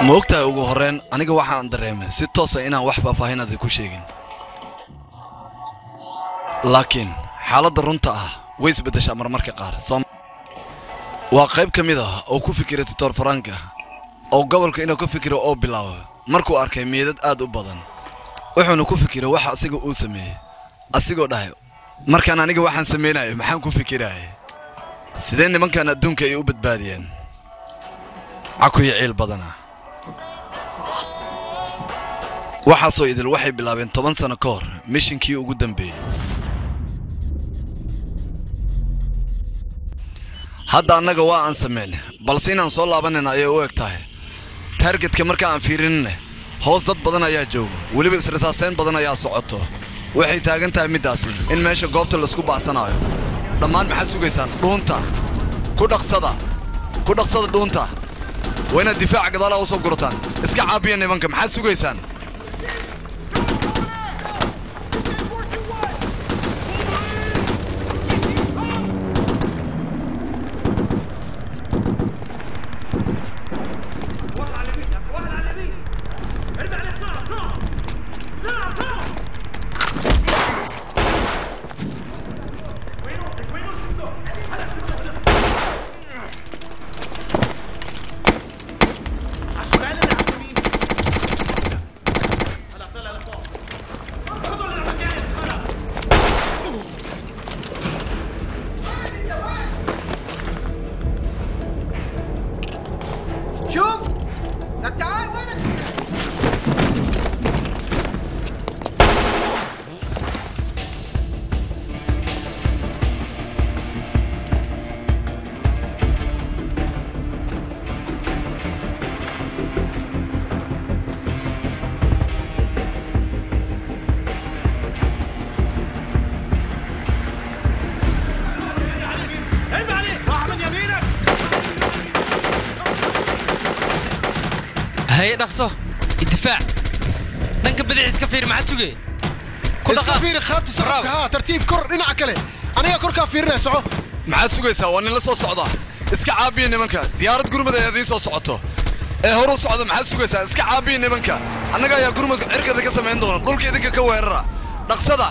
ma ogtahay ugu horrayn aniga waxaan dareemay si toosa inaan wax faahfaahin adi ku sheegin laakiin xaaladda runta ah way isbeddeshaa marmarka qaar soom waa qayb ka mid ah oo ku fikiray doctor faranka oo gobolka inuu ka fikiro oo bilaabo markuu arkay meedad aad u badan wuxuuna ku fikiray waxa asiga uu sameeyey asigoo dhahay markaan aniga waxaan samaynayo maxaan ku fikiraya sidee nimankan adduunka ay u badbaadiyeen cakuyo ciil badana waxaasoo idil waxay bilaabeen toban sano ka hor mishinkii ugu dambeeyey hadda annaga waa aan samayn balse inaan soo laabanayna ayay u eg tahay taargetka marka aan fiirinina hoos dad badan ayaa jooga weliba israsaasayn badan ayaa socoto waxay taagan tahay middaasi in meesha goobta laisku baasanaayo dhammaan maxaad sugaysaan dhuunta ku dhaqsada ku dhaqsada dhuunta waa inaad difaaca gadaalaha u soo gurataan iska caabiya nimanka maxaad sugaysaan شوف طب تعال وينك هي dhaqso idifaac dhanka bidix iska fiir maxaad sugay ku iska fiiri qaabta saqafka haa tartiib kor dhinaca kale aniga korkaa fiirinaya soco maxaad sugaysaa waa nin la soo socda iska caabiya nimanka diyaarad gurmad ayaa idiin soo socoto ee horu socda maxaad sugaysaa iska caabiya nimanka annaga ayaa gurmadka cirkada ka samayn doona dhulka idinka ka weerara dhaqsada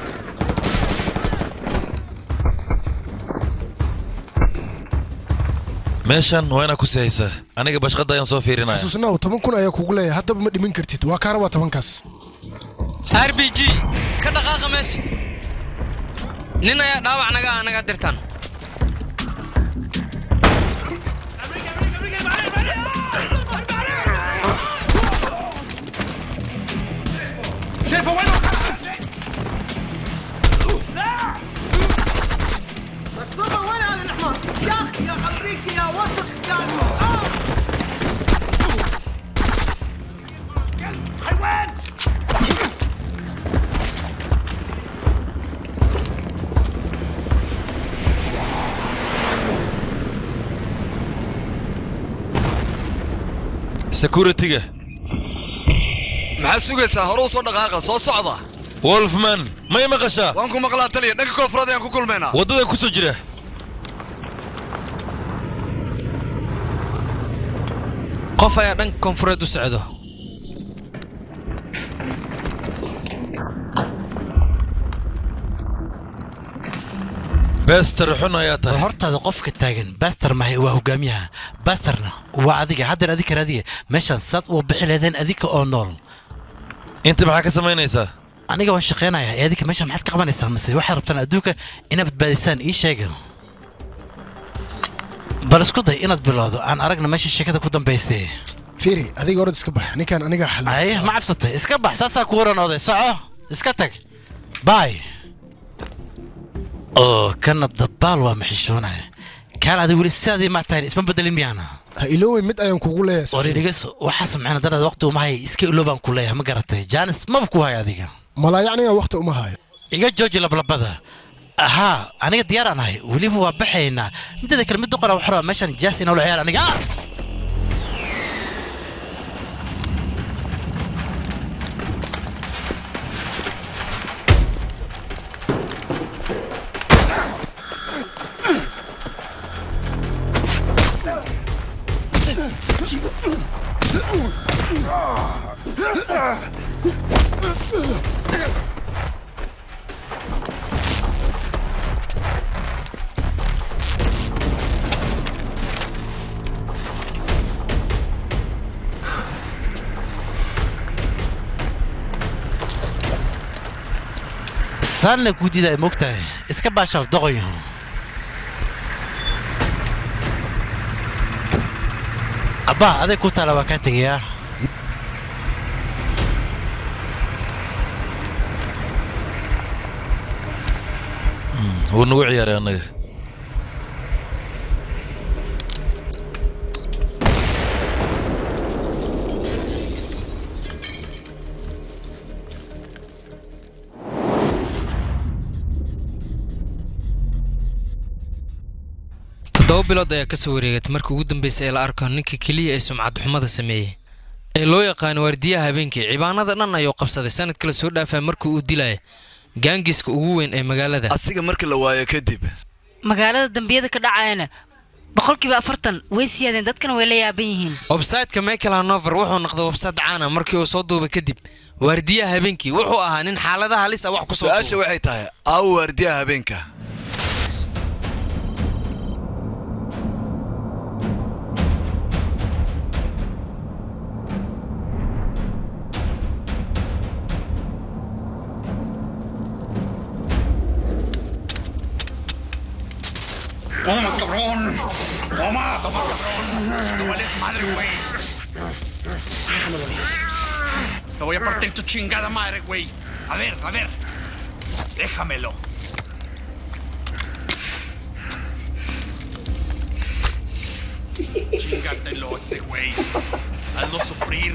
meeshan waa inaa ku sihaysaa aniga bashqadda ayaan soo fiirinaya xasuusnaaw toban kun ayaa kugu leeyahay haddaba ma dhimin kartid waa kaa rabaa tobankaas r b g ka dhaqaaqa meesha nin ayaa dhaawac naga ah naga dirtaan مطلوبة وين هذا الحمار يا اخي يا امريكي يا وسخ يا آه. security-ga maxaad sugaysaa horu soo dhaqaaqa soo socda wolfman may maqashaa waan ku maqlaa taliya dhanka koonfureed ayaan ku kulmaynaa waddada ku soo jira qof ayaa dhanka koonfureed u socdo bester xun ayaa tahay hortaada qofka taagan baster mahay waa hogaamiyaha basterna waa adiga haddeer adika raadiya meeshaan saad uu bixi leedeen adika oo nool inta maxaa ka samaynaysaa aniga waan shaqaynayaa ee adika meeshaan maxaad ka qabanaysaa mase waxaad rabtaan adduunka inaad badbaadisaan ii sheega bal isku day inaad bilowdo aan aragna meesha sheekada ku dambaysay fiiri adiga orad iska bax ninkaan aniga ay xalin ma cabsatay iska bax saasaa ku waran oday soco iska tag baay oo kana dabaal waa maxishoonaya kaan adi weli sidaadii maa tahay isma bedelin miyaana ha iloowey mid ayaan kugu leeyahay oridhigas waxaa samceyna daraad waqti uma haya iska iloobaan ku leeyahay ma garatay jaanis maba ku haya adiga malaa yacniga waqti uma hayo iga jooji lablabada ahaa aniga diyaaraan ahay weliba waa baxaynaa mideeda kale mid doqora waxaa rabaa meeshaan jaas inoola ciyaar aniga ah! saanna kuu diidaay moogtahay iska baashaal doqoyo abbaa aday ku taala waa kaa tegayaa wuu nagu ciyaaray annaga toddoba bilood ayaa ka soo wareegatay markii ugu dambeysay ee la arko ninka keliya ee sumcad xumada sameeyey ee loo yaqaano waardiyaha habeenkii cibaanada dhan ayuu qabsaday sanad kale soo dhaafaya markii uu dilaya gaangiska ugu weyn ee magaalada asiga markii la waayo kadib magaalada dambiyada ka dhacayana boqolkiiba afartan way siyaadeen dadkana way la yaaban yihiin websayteka michael hanover wuxuu noqday websayt caana markii uu soo duubay kadib waardiyaha habeenkii wuxuu ahaa nin xaaladaha halis ah wax ku soo su-aasha duuba. waxay tahay aawo waardiyaha habeenka Toma, cabrón. Toma, toma, cabrón. No vales madre, güey. Te voy a partir tu chingada madre, güey. A ver, a ver. Déjamelo. Chingatelo ese güey. Hazlo sufrir.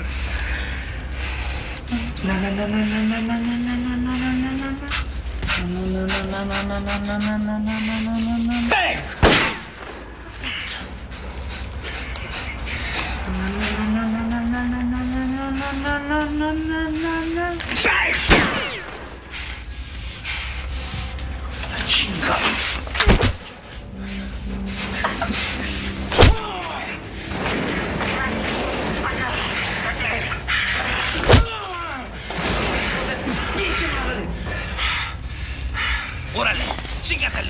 Órale, chingatelo.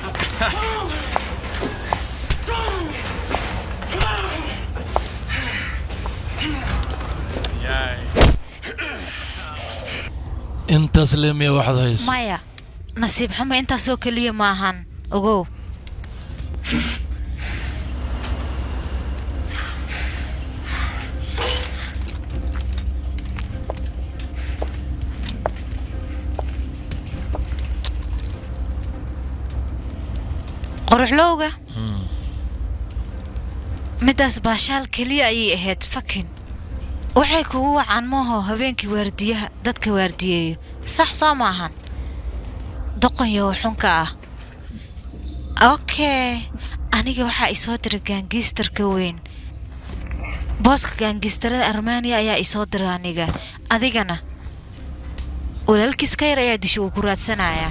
intaas leemiya waxaad hayso maya nasiib xumo intaasoo keliya maahan ogow qoruxlowga middaas baashaal keliya ayay ahayd fakin waxay kugu wacaan maaho habeenkii waardiyaha dadka waardiyeeyo sax soo maahan doqonyo xunka ah okay aniga waxaa isoo diray gaangiistarka weyn booska gaangiistarada armaniya ayaa isoo diray aniga adigana walaalkiis ka yar ayaa disha uu ku raadsanayaa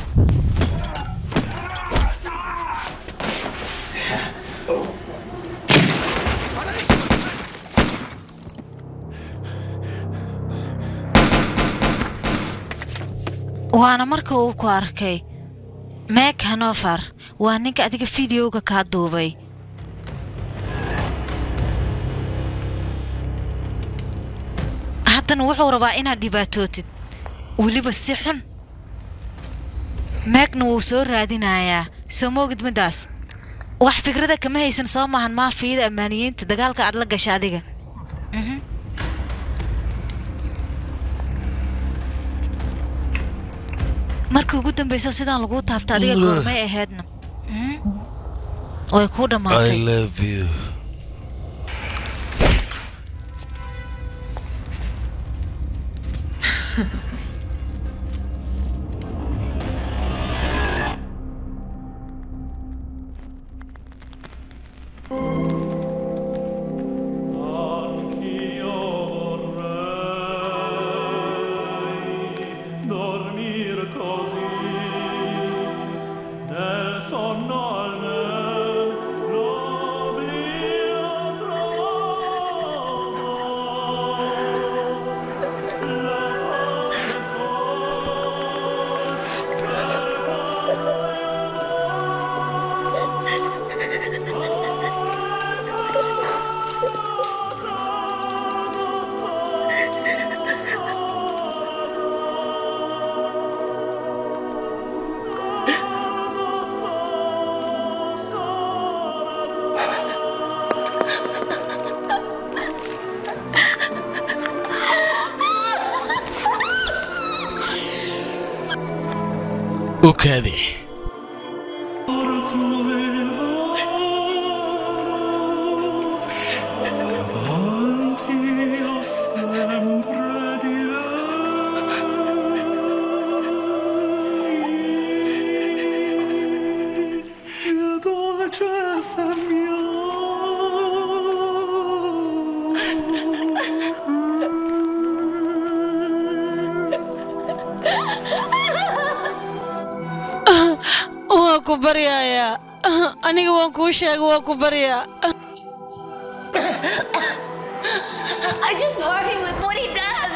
waana marka uu ku arkay meeg hanover waa ninka adiga fideoga kaa duubay haddana wuxuu rabaa inaad dhibaatootid weliba si xun meegna wuu soo raadinayaa soo moogid middaas wax fikrada kama haysan soo maahan maafiyada ammaaniyiinta dagaalka aad la gasha adiga Mhm. markii ugu dambayso sidaan laguu taabta adiga goormay ahaydna Mhm. way kuu i dhammaatay love you dormir così nel sonno almen l'oblio trovo la u kaadi waan ku baryayaa aniga waan kuu sheega waan ku baryaa I just bore him with what he does.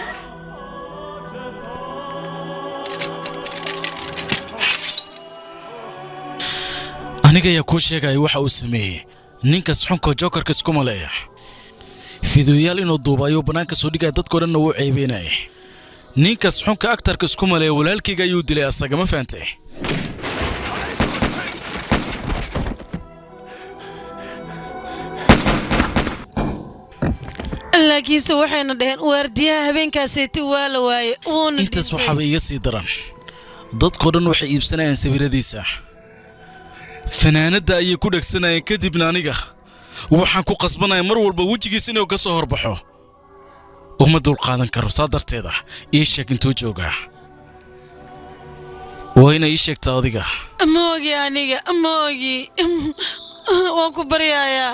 aniga ayaa kuu sheegaya waxa uu sameeyey ninkaas xunka jokarka isku maleeya fideoyaal inuu duuba ayuu bannaanka soo dhigaya dadkao dhanna wuu ceebeynaya ninkaas xunka aktarka isku maleeya walaalkayga ayuu dilay asaga ma fahantay laakiinse waxayna dhaheen waardiyaha habeenkaaseeti waa la waaye wuuna intaas waxaaba iga sii daran dadkao dhan waxay iibsanayaan sawiradiisa fanaanadda ayay ku dhegsanayeen kadibna aniga waxaan ku qasbanaya mar walba wejigiis inuu ka soo horbaxo uma dulqaadan karo saa darteeda ii sheeg intuu joogaa waa inay ii sheegtaa adiga ma ogi aniga ma ogi waan ku baryayaa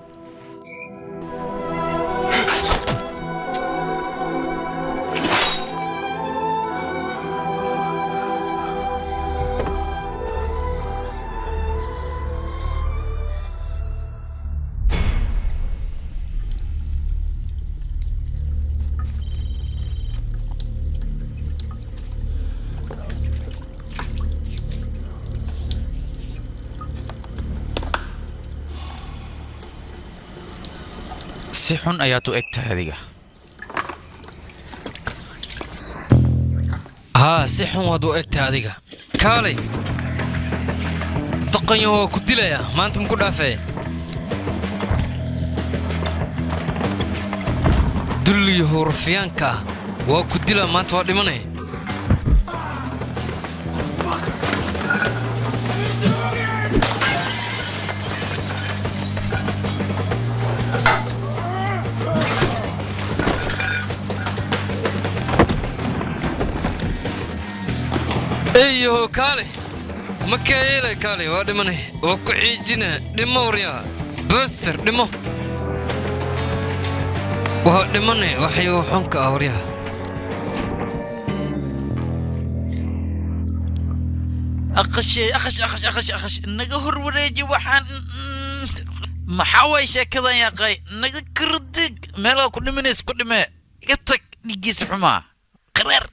si xun ayaad u eg tahay adiga haa si xun waad u egtahay adiga kaalay doqonyo waa ku dilaya maanta maku dhaafee dulliyo hurfiyaanka ah waa ku dila maanta waa dhimanay eyo kaale ma kayeela kaale waa dhimanay waa ku ciijina dhimo waryaa baster dhimo waa dhimanay waxyuu xunka ah waryaa aqashay aqash aqash aqash aqash naga hor wareeji waxaan maxaa way sheekadan yaqay naga kardig meelaa ku dhimanays ku dhime iga tag dhigiisa xumaa qareer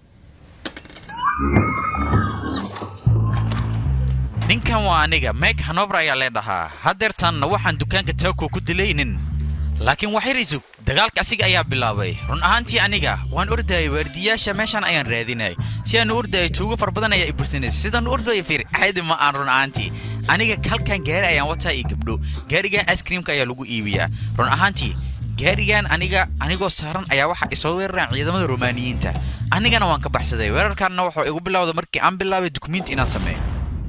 ninkan waa aniga meg hanover ayaa lee dhahaa haddeertanna waxaan dukaanka taako ku dilaynin laakiin wax yar isug dagaalka asiga ayaa bilaabay run ahaantii aniga waan ordayay waardiyaasha meeshaan ayaan raadinay si aan u ordayay tuugo far badan ayaa i bursanaysay sidaan u ordaya fiir caadi ma aan run ahaantii aniga halkan gaari ayaan wataa iyo gabdho gaarigan icekreamka ayaa lagu iibiyaa run ahaantii gaarigan aniga anigoo saaran ayaa waxa isoo weeraraan ciidamada romaaniyiinta anigana waan ka baxsaday weerarkaanna wuxuu igu bilowda markii aan bilaabay dukumiinti inaan sameeyo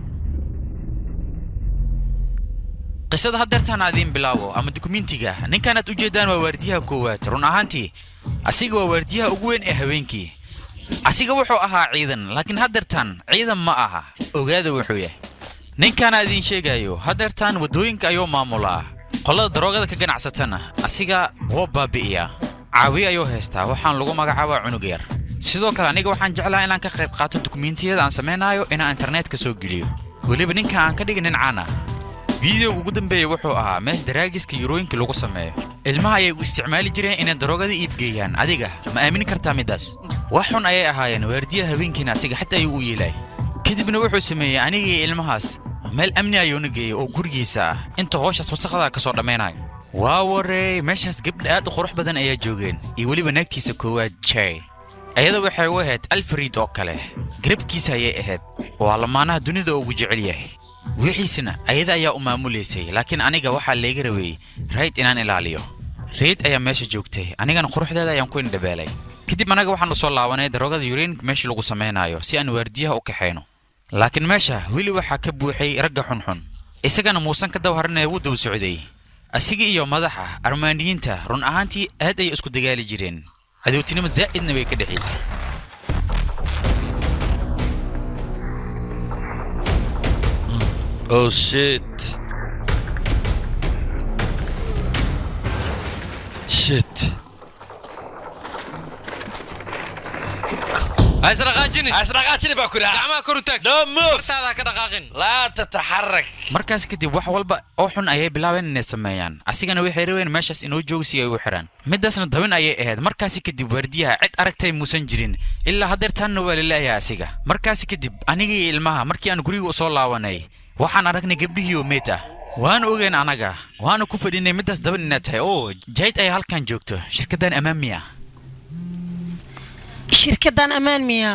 qisada haddeertaan adiin bilaabo ama dukumentiga ninkaanaad u jeedaan waa waardiyaha koowaad run ahaantii asiga waa waardiyaha ugu weyn ee habeenkii asiga wuxuu ahaa ciidan laakiin haddeertaan ciidan ma aha ogaada wuxuu yahay ninkaana idiin sheegayo haddeertaan waddooyinka ayuu maamulaa qolada daroogada ka ganacsatana asiga woo baabi'iyaa caawiye ayuu haystaa waxaan lagu magacaabaa cunug yar sidoo kale aniga waxaan jeclaha inaan ka qayb qaato dukumentiyada aan samaynayo inaan internetka soo geliyo weliba ninka aan ka dhigin nin caan ah fideoga ugu dambeeya wuxuu ahaa meesha daraagiska yurooyinka lagu sameeyo ilmaha ayay u isticmaali jireen inay daroogada iibgeeyaan adiga ma aamini kartaa middaas wax xun ayay ahaayeen waardiyaha habeenkiina asiga xataa ayuu u yeelay kadibna wuxuu sameeyey anigii ilmahaas meel amni ayuuna geeyey oo gurigiisa ah inta hooshaas wasaqada ka soo dhammaynayo waa warey meeshaas gabdha aad u qurux badan ayaa joogeen iyo weliba naagtiisa koowaad jay ayada waxay u ahayd alfred oo kale garabkiisa ayay ahayd waa lamaanaha dunida ugu jecel yahay wixiisna ayada ayaa u maamulaysay laakiin aniga waxaa layga rabeeyey rayd inaan ilaaliyo rayd ayaa meesha joogtay anigana quruxdeeda ayaan ku indhabeelay kadib anaga waxaan u soo laabanay daroogada yureenka meesha lagu samaynayo si aan waardiyaha u kaxayno laakiin meesha weli waxaa ka buuxay ragga xunxun isagana muusan ka dawharanaya wuu daba socday asiga iyo madaxa armaaniyiinta run ahaantii aad ayay isku dagaali jireen cadowtinimo zaa'idna way ka dhexaysay Oh shit. Shit. haisdhaqaajinin haisdhaqaajinin baa ku idhaha gacmaha kor u taag no move hortaada ka dhaqaaqin laa tataxarak markaas kadib wax walba oo xun ayay bilaabeen inay sameeyaan asigana waxay rabeen meeshaas inoo joogo si ay u xidhaan midaasna dabin ayay ahayd markaasi kadib waardiyaha cid aragtay muusan jirin ilaa haddeertaanna waa laleeyahay asiga markaasi kadib aniga iyo ilmaha markii aan guriga u soo laabanay waxaan aragnay gabdhihii oo meet ah waan ogeyn anaga waana ku fadhinay midaas daban inaad tahay oo jayd ayaa halkan joogto shirkaddan amaami ah shirkaddan ammaan miyaa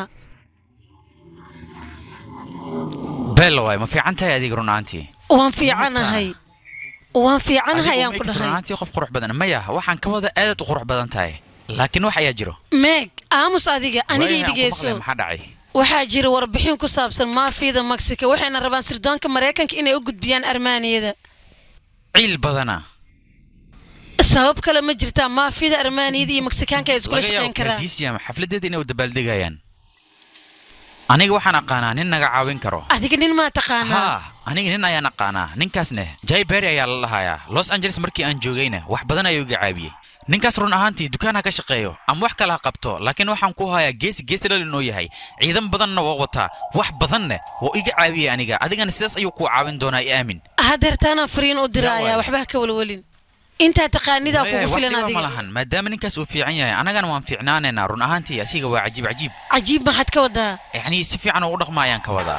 beella waay ma fiican tahay adiga run ahaantii waan fiicanahay waan fiicanahay ayaan ku dhahay runaantii qof qurux badan maya waxaan ka wada aad u qurux badan tahay laakiin wax ayaa jiro meeg aamus adiga anigay Waayahay, aan ku maqlay, dhegeyso maxaa dhacay waxaa jira warbixin ku saabsan maafiyada mexico waxayna rabaan sirdoonka maraykanka inay u gudbiyaan armaaniyada ciil badana sabab kale ma jirtaa maafiyada armaaniyada iyo meksikaanka ay iskula laga shaqayn yaabo karaan kardisiam xafladeeda inay u dabaaldegayaan aniga waxaan aqaanaa nin naga caawin karo adiga nin maa taqaanaa haa aniga nin ayaan aqaanaa ninkaasne jay berry ayaa la dhahayaa los angeles markii aan joogayna wax badan ayuu iga caabiyey ninkaas run ahaantii dukaan ha ka shaqeeyo ama wax kale ha qabto laakiin waxaan ku hayaa geesi geesi dhalin oo yahay ciidan badanna waa wataa wax badanne wuu iga caabiyey aniga adigana sidaas ayuu kuu caawin doonaa i aamin hadeertaanaan fariin u diraaya waay. waxba ha ka walwalin intaa taqaanidaa Waayahay, kugu wax filan dhiba ma adiga lahan maadaama ninkaas uu fiican yahay annagana waan fiicnaanaynaa run ahaantii asiga waa cajiib cajiib cajiib maxaad ka wadaa yacni si fiican oo u dhaqma ayaan ka wadaa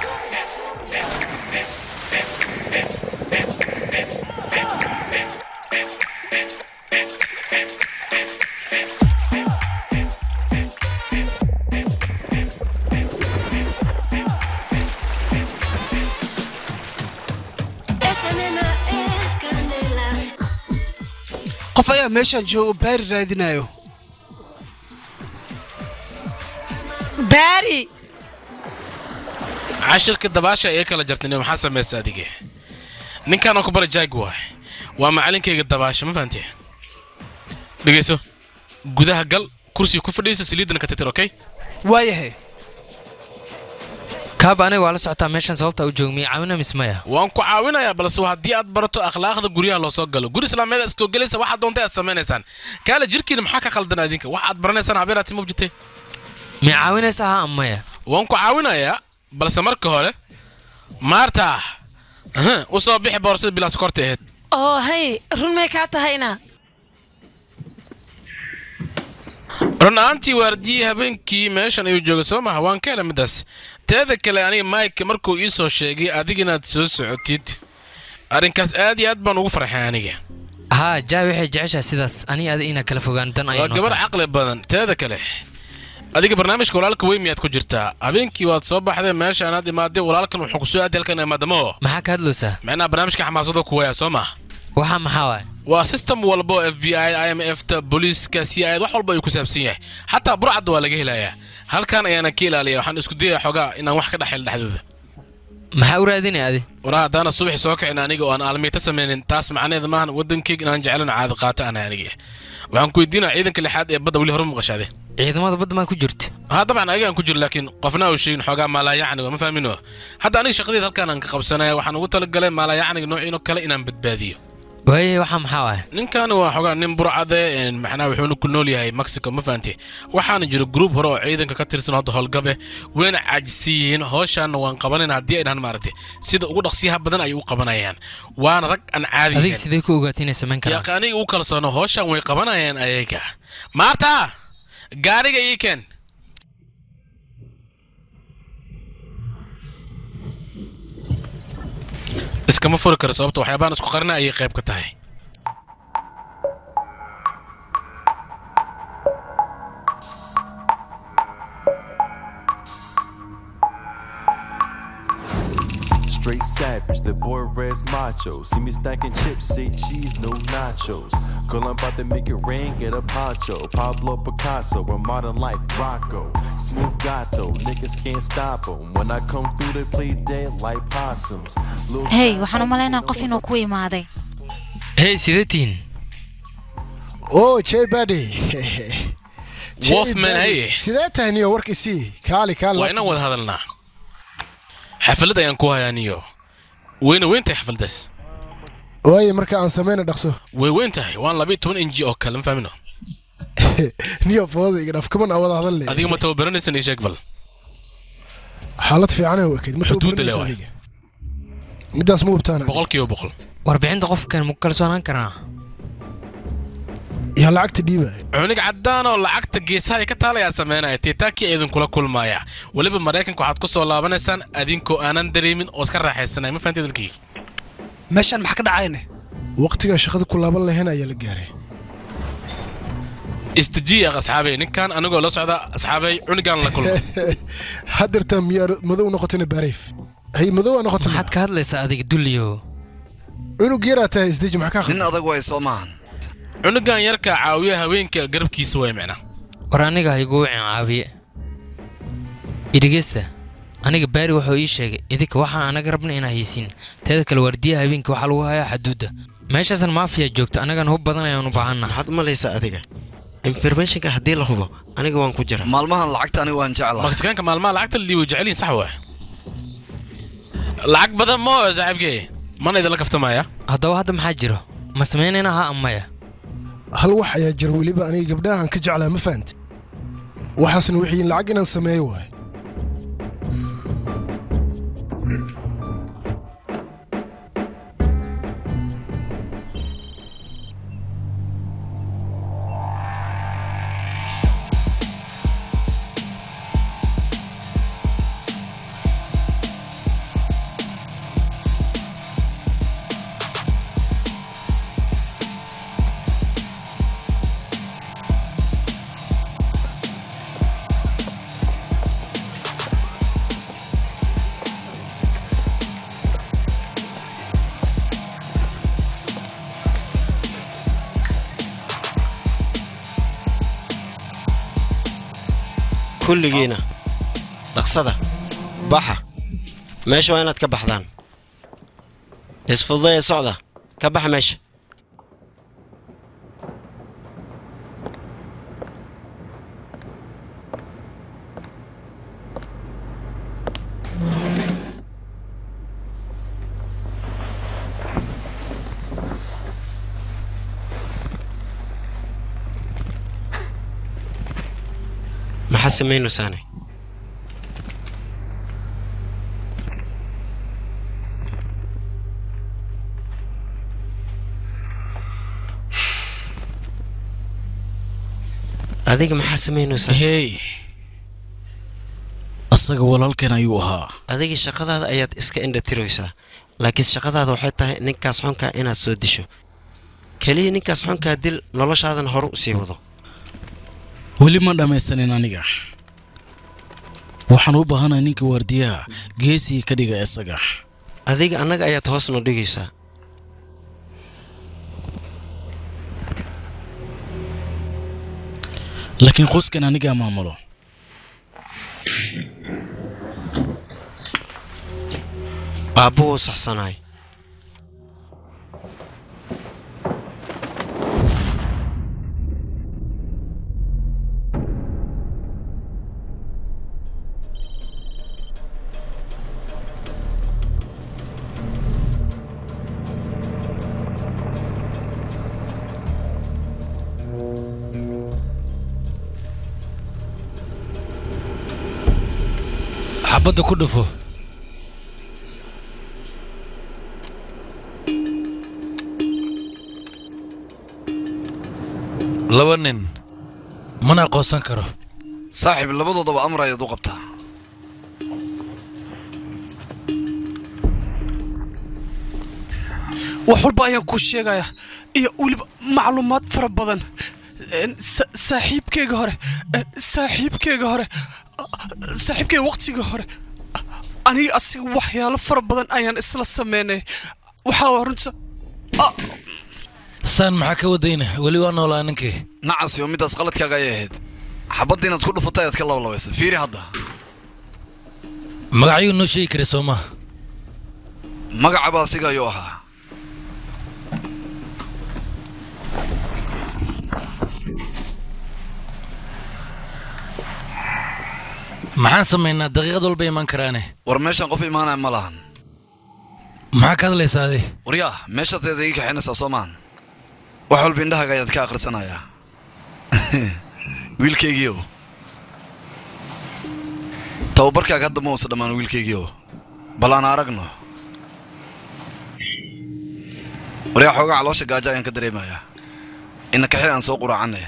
Esa nena es candela. qof ayaa meeshaan jooga oo baari raadinayo baari cashirka dabaasha ee kala jartay maxaa samaysa adige ninkaan ku bara jaag waay waa macalinkayga dabaasha ma fahanti dhegeyso gudaha gal kursiga ku fadhiisa saliidana ka titir okay waayahay kaaba aniga waa la socotaa meeshan sababta u joogmiya caawina mismaya waan ku caawinayaa balse waa haddii aad barato akhlaaqda guryaha loo soo galo guri islaameed aad istoo gelaysa waxaad doonta aad samaynaysaan kaale jirkiina maxaa ka khaldan adinka waxaad baranaysaan habeeraad sima jirtay mi caawinaysa ha amaya waan ku caawinayaa balse marka hore maarta aha, u soo bixi boorsada bilaa sokorta ahayd oo hay run may kaa tahayna run ahaantii waardiyii habeenkii meeshan ayuu joogay soo maha waan ka hela midaas teeda kale aniga mike markuu ii soo sheegay adiga inaad soo socotid arrinkaas aad iyo aad baan ugu farxay aniga haa jaa waxay jeceshaa sidaas ani adi inaa kala fogaan dan waa ayay gabar caqli badan teeda kale adiga barnaamijka walaalka weyn miyaad ku jirtaa habeenkii waad soo baxday meeshaan aad imaaday walaalkan wuxuu kusoo aaday halkan imaadamo maxaa ka hadlaysaa macnaha barnaamijka xamaasada kuwaya soo maha waxa maxaa waay waa system walba oo f b i i m f ta booliiska c i wax walba ayuu ku saabsan yahay xataa burcadda waa laga helayaa halkan ayaana ka ilaaliya waxaan isku dayaya xogaa inaan wax ka dhexel dhexdooda maxaa u raadinaya adi waraa haddaana subaxi soo kicin aniga oo aan aalmiita samaynin taas macnaheeda maahan waddankeyga inaan jeclan caadi qaata ana aniga waxaan ku weydiinaya ciidanka lixaad ee badda weli hore maqashaade ciidamada badda maa ku jirta haa dabcan ayagaan ku jiro laakiin qofna uu sheegin xoogaa maalaayacniga ma fahmino hadda aniga shaqadeed halkaan aan ka qabsanaya waxaan ugu talagalay maalaayacniga noociino kale inaan badbaadiyo waaye waxa maxaa waay ninkan waa xogaa nin burcade een, macnaha wuxuuna ku nool yahay mexico ma fahanti waxaana jiro gruub hore oo ciidanka ka tirsan hadda howlgabe wayna caajisi yihiin howshaana waan qabanayna haddii ay dhahan maaragtay sida ugu dhaqsiyaha badan ayay u qabanayaan waana rag aan caadi adiga ahayn sidee ku ogaatay inay samayn karaan yaqa aniga u kalsoono howshan way qabanayaan ayaga maarta gaariga ii keen iskama furi karo sababta waxyaabahan isku qarina ayay qayb ka tahay straight savage. The boy res macho. See me stacking chips, say cheese, no nachos. Girl, I'm about to make it rain, get a poncho. Pablo Picasso, a modern life, Rocco. Smooth gato, niggas can't stop 'em. When I come through, they play dead like possums. Lil hey waxaan u malaynaa qof inuu ku imaaday hey sidee tihiin oo jay badi Wolfman, hey. sidee tahay niyo warkiisii kaali kaali waa inaan wada hadalnaa xaflad ayaan ku hayaa niyo weyna weyn tahay xafladdaas waaye marka aan samayna dhaqso way weyn tahay waan labiyo toban inji oo kale ma fahmino niyo fooda iga dhaaf kaman aan wada hadal leh adiga ma tababaranaysan ii sheeg bal xaalad fiican ay wakayd ma Xuduudda leh tababaranaysa waay. adiga midaas ma hubtaana boqolkiiba boqol warbixinta qofkan ma ku kalsoonaan karnaa yaa lacagta dhiibaya cunig caddaan oo lacagta geesaha ay ka taalayaa sameynaya tiitaakii idinkula kulmaaya weliba maraykanka waxaad ku soo laabanaysaan adinkoo aanan dareemin oo iska raaxaysanay ma fahanti dalkii meeshaan maxaa ka dhacayne waqtigaa shaqada ku laaban lahayn ayaa la gaaray istijiya asxaabey ninkan anigoo la socda asxaabey cunigaan la kulma haddeertaa miyaa madow noqotayna baariif hay madow aa noqotay maxaad ka hadlaysaa adiga dulliyo cunug yaraa tahay isdeji maxaa ka nin adag way soo maahan cunugan yarka caawiya haweenka garabkiisa way micna war aniga ha igu wicin caawiye idhegeysta aniga baari wuxuu ii sheegay idinka waxaan anaga rabna inaa haysiin teeda kale waardiyaha habeenka waxaa lagu hayaa xaduudda meeshaasan maafiya joogta annagana hub badan ayaan u baahannaha maxaad u malaysaa adiga informationka haddii la hubo aniga waan ku jira maalmahan lacagta aniga waan jeclahay maksikaanka maalmaha lacagta la dhiibo jecelyihin sax waa lacag badan moo saaxiibkee mana idinla kaftamaya haddaba hadda maxaa jiro ma samaynayna ha amaya hal wax ayaa jira weliba aniga gabdhahan ka jeclaa ma fahanti waxaasna wixii lacag inaan sameeyo waay kulligiina dhaqsada baxa meesha waa inaad ka baxdaan isfududaya socda ka baxa meesha maxaa samaynaysaane adiga maxaa samaynaysaa hey asaga walaalkeen ayuu ahaa adiga shaqadaada ayaad iska indhatiraysaa laakiin shaqadaada waxay tahay ninkaas xunkaa inaad soo disho keliya ninkaas xunkaa dil noloshaadan hore u sii wado weli ma dhammaysanin aniga waxaan u baahanahay ninka waardiyaha geesii ka dhiga isaga adiga annaga ayaad hoos noo dhigaysaa laakiin qoskan anigaa maamulo aabbo wuu saxsanaay xabadda ku dhufo laba nin mana aqoonsan karo saaxiib labadoodaba amar ayaad u qabtaa wax walba ayaan kuu sheegaya iyo weliba macluumaad fara badan Een, sa- saaxiibkeyga hore een, saaxiibkeyga hore saaxiibkeyga waqtiga hore aniga asiga waxyaalo fara badan ayaan isla sameynay waxaa waa runta saan maxaa ka wadayna weli waa noolaa ninkii nacas yo middaas qaladkaaga ayay ahayd xabadda inaad ku dhufatay ayaad ka labalabaysa fiiri hadda magacyuu noo sheegi karay soo maa magacaba asiga ayuu ahaa maxaan samaynaa daqiiqad walba imaan karaane war meeshaan qof imaanaya ma lahan maxaa ka hadlaysaa adi waryaa meeshaad eeda ii kaxaynaysaa soo maahan wax walba indhahaaga ayaad ka akhrisanayaa wiilkaygiiow tababarkaaga hadda ma uusa dhammaan wiilkaygiiow bal aan aragno waryaa xoogaa caloosha gaajo ayaan ka dareemayaa ina kaxi aan soo quraacanay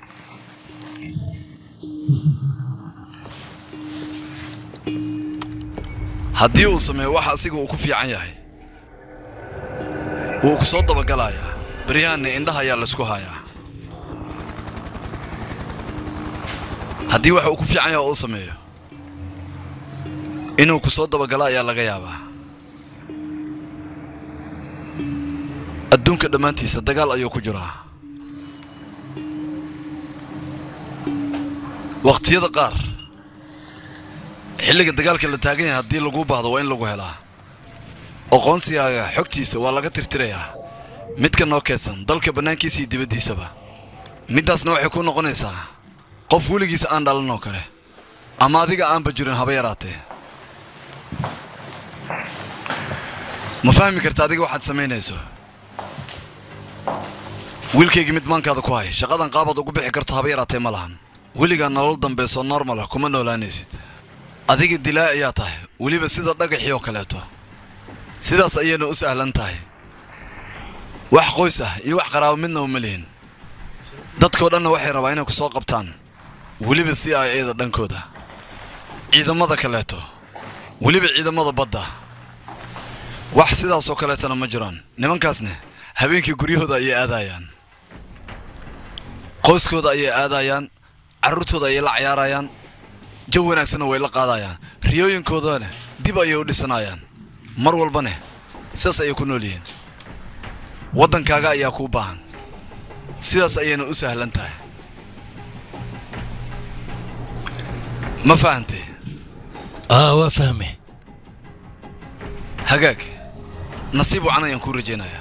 haddii uu sameeyo waxa asiga uu ku fiican yahay wuu ku soo dabagalayaa baryahanna indhaha ayaa laysku hayaa haddii waxa uu ku fiican yahay oo uu sameeyo inuu ku soo dabagalo ayaa laga yaabaa adduunka dhammaantiisa dagaal ayuu ku jiraa wakhtiyada qaar xilliga dagaalka la taagan yahay haddii laguu baahdo waa in lagu helaa aqoonsigaaga xogtiisa waa laga tirtirayaa midka noo keedsan dalka bannaankiisa iyo dibaddiisaba middaasna waxay ku noqonaysaa qof weligiisa aan dhalan oo kale ama adiga aanba jirin haba yaraatee ma fahmi karta adiga waxaad samaynayso wiilkaygii mid maankaada ku hay shaqadan qaabaad ugu bixi karto haba yaraatee ma lahan weligaa nolol dambeysoo normal ah kuma noolaanaysid adiga dilaa ayaa tahay weliba sida dhagaxii oo kaleeto sidaas ayayna u sahlan tahay wax qoys ah iyo wax qaraabo midna uma lihin dadkoo dhanna waxay rabaa inay ku soo qabtaan weliba si ay eeda dhankooda ciidamada kaleeto weliba ciidamada badda wax sidaasoo kaleetona ma jiraan nimankaasne habeenkii guryahooda ayay aadayaan qoyskooda ayay aadayaan carruurtooda ayay la cayaarayaan jaw wanaagsanna way la qaadayaan riyooyinkoodana dib ayay u dhisanayaan mar walbane sidaas ayay ku nool yihiin waddankaaga ayaa kuu baahan sidaas ayayna u sahlan tahay ma fahantay aa waa fahme hagaag nasiib wacan ayaan kuu rajaynayaa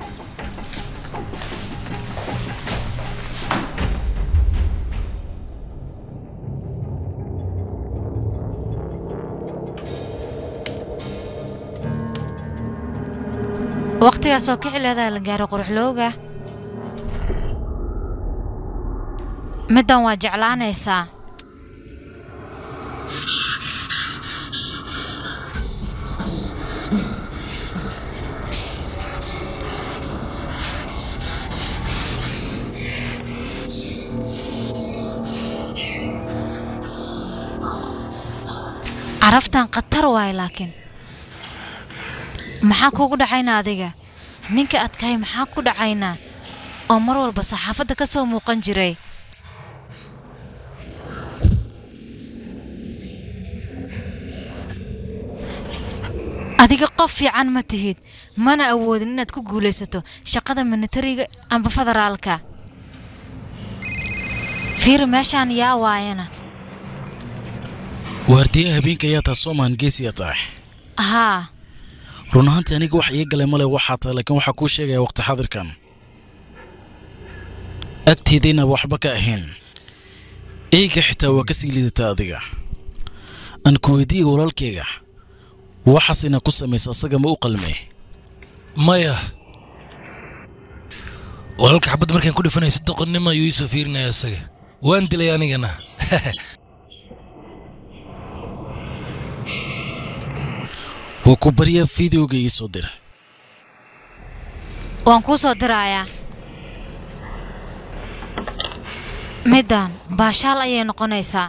waqtigaas oo kici leedaha la gaaro quruxlooga middan waa jeclaanaysaa caraftan khatar waaye laakiin maxaa kugu dhacaynaa adiga ninka adkahay maxaa ku dhacaynaa oo mar walba saxaafadda ka soo muuqan jiray adiga qof fiican ma tihid mana awoodin inaad ku guulaysato shaqada militariga amba federaalka fiiri meeshaan yaa waayana waardiyaha habeenka ayaa tahay soomaan geesiya tahay haa run ahaantii aniga wax ii galay male waxaa tahay laakiin waxaa kuu sheegaya waqti xadirkan agteeda inaaba waxba ka ahayn eyga xitaa waa ka sii liidataa adiga aan ku weydiiya walaalkayga waxaas inaa ku samaysa asaga ma u qalmee maya walaalka xabad markaan ku dhifanaya si doqonnimo ayuu iisoo fiirinaya isaga waan dilay anigana waa ku baryaa fideoga ii soo dira waan kuu soo dirayaa middan baashaal ayay noqonaysaa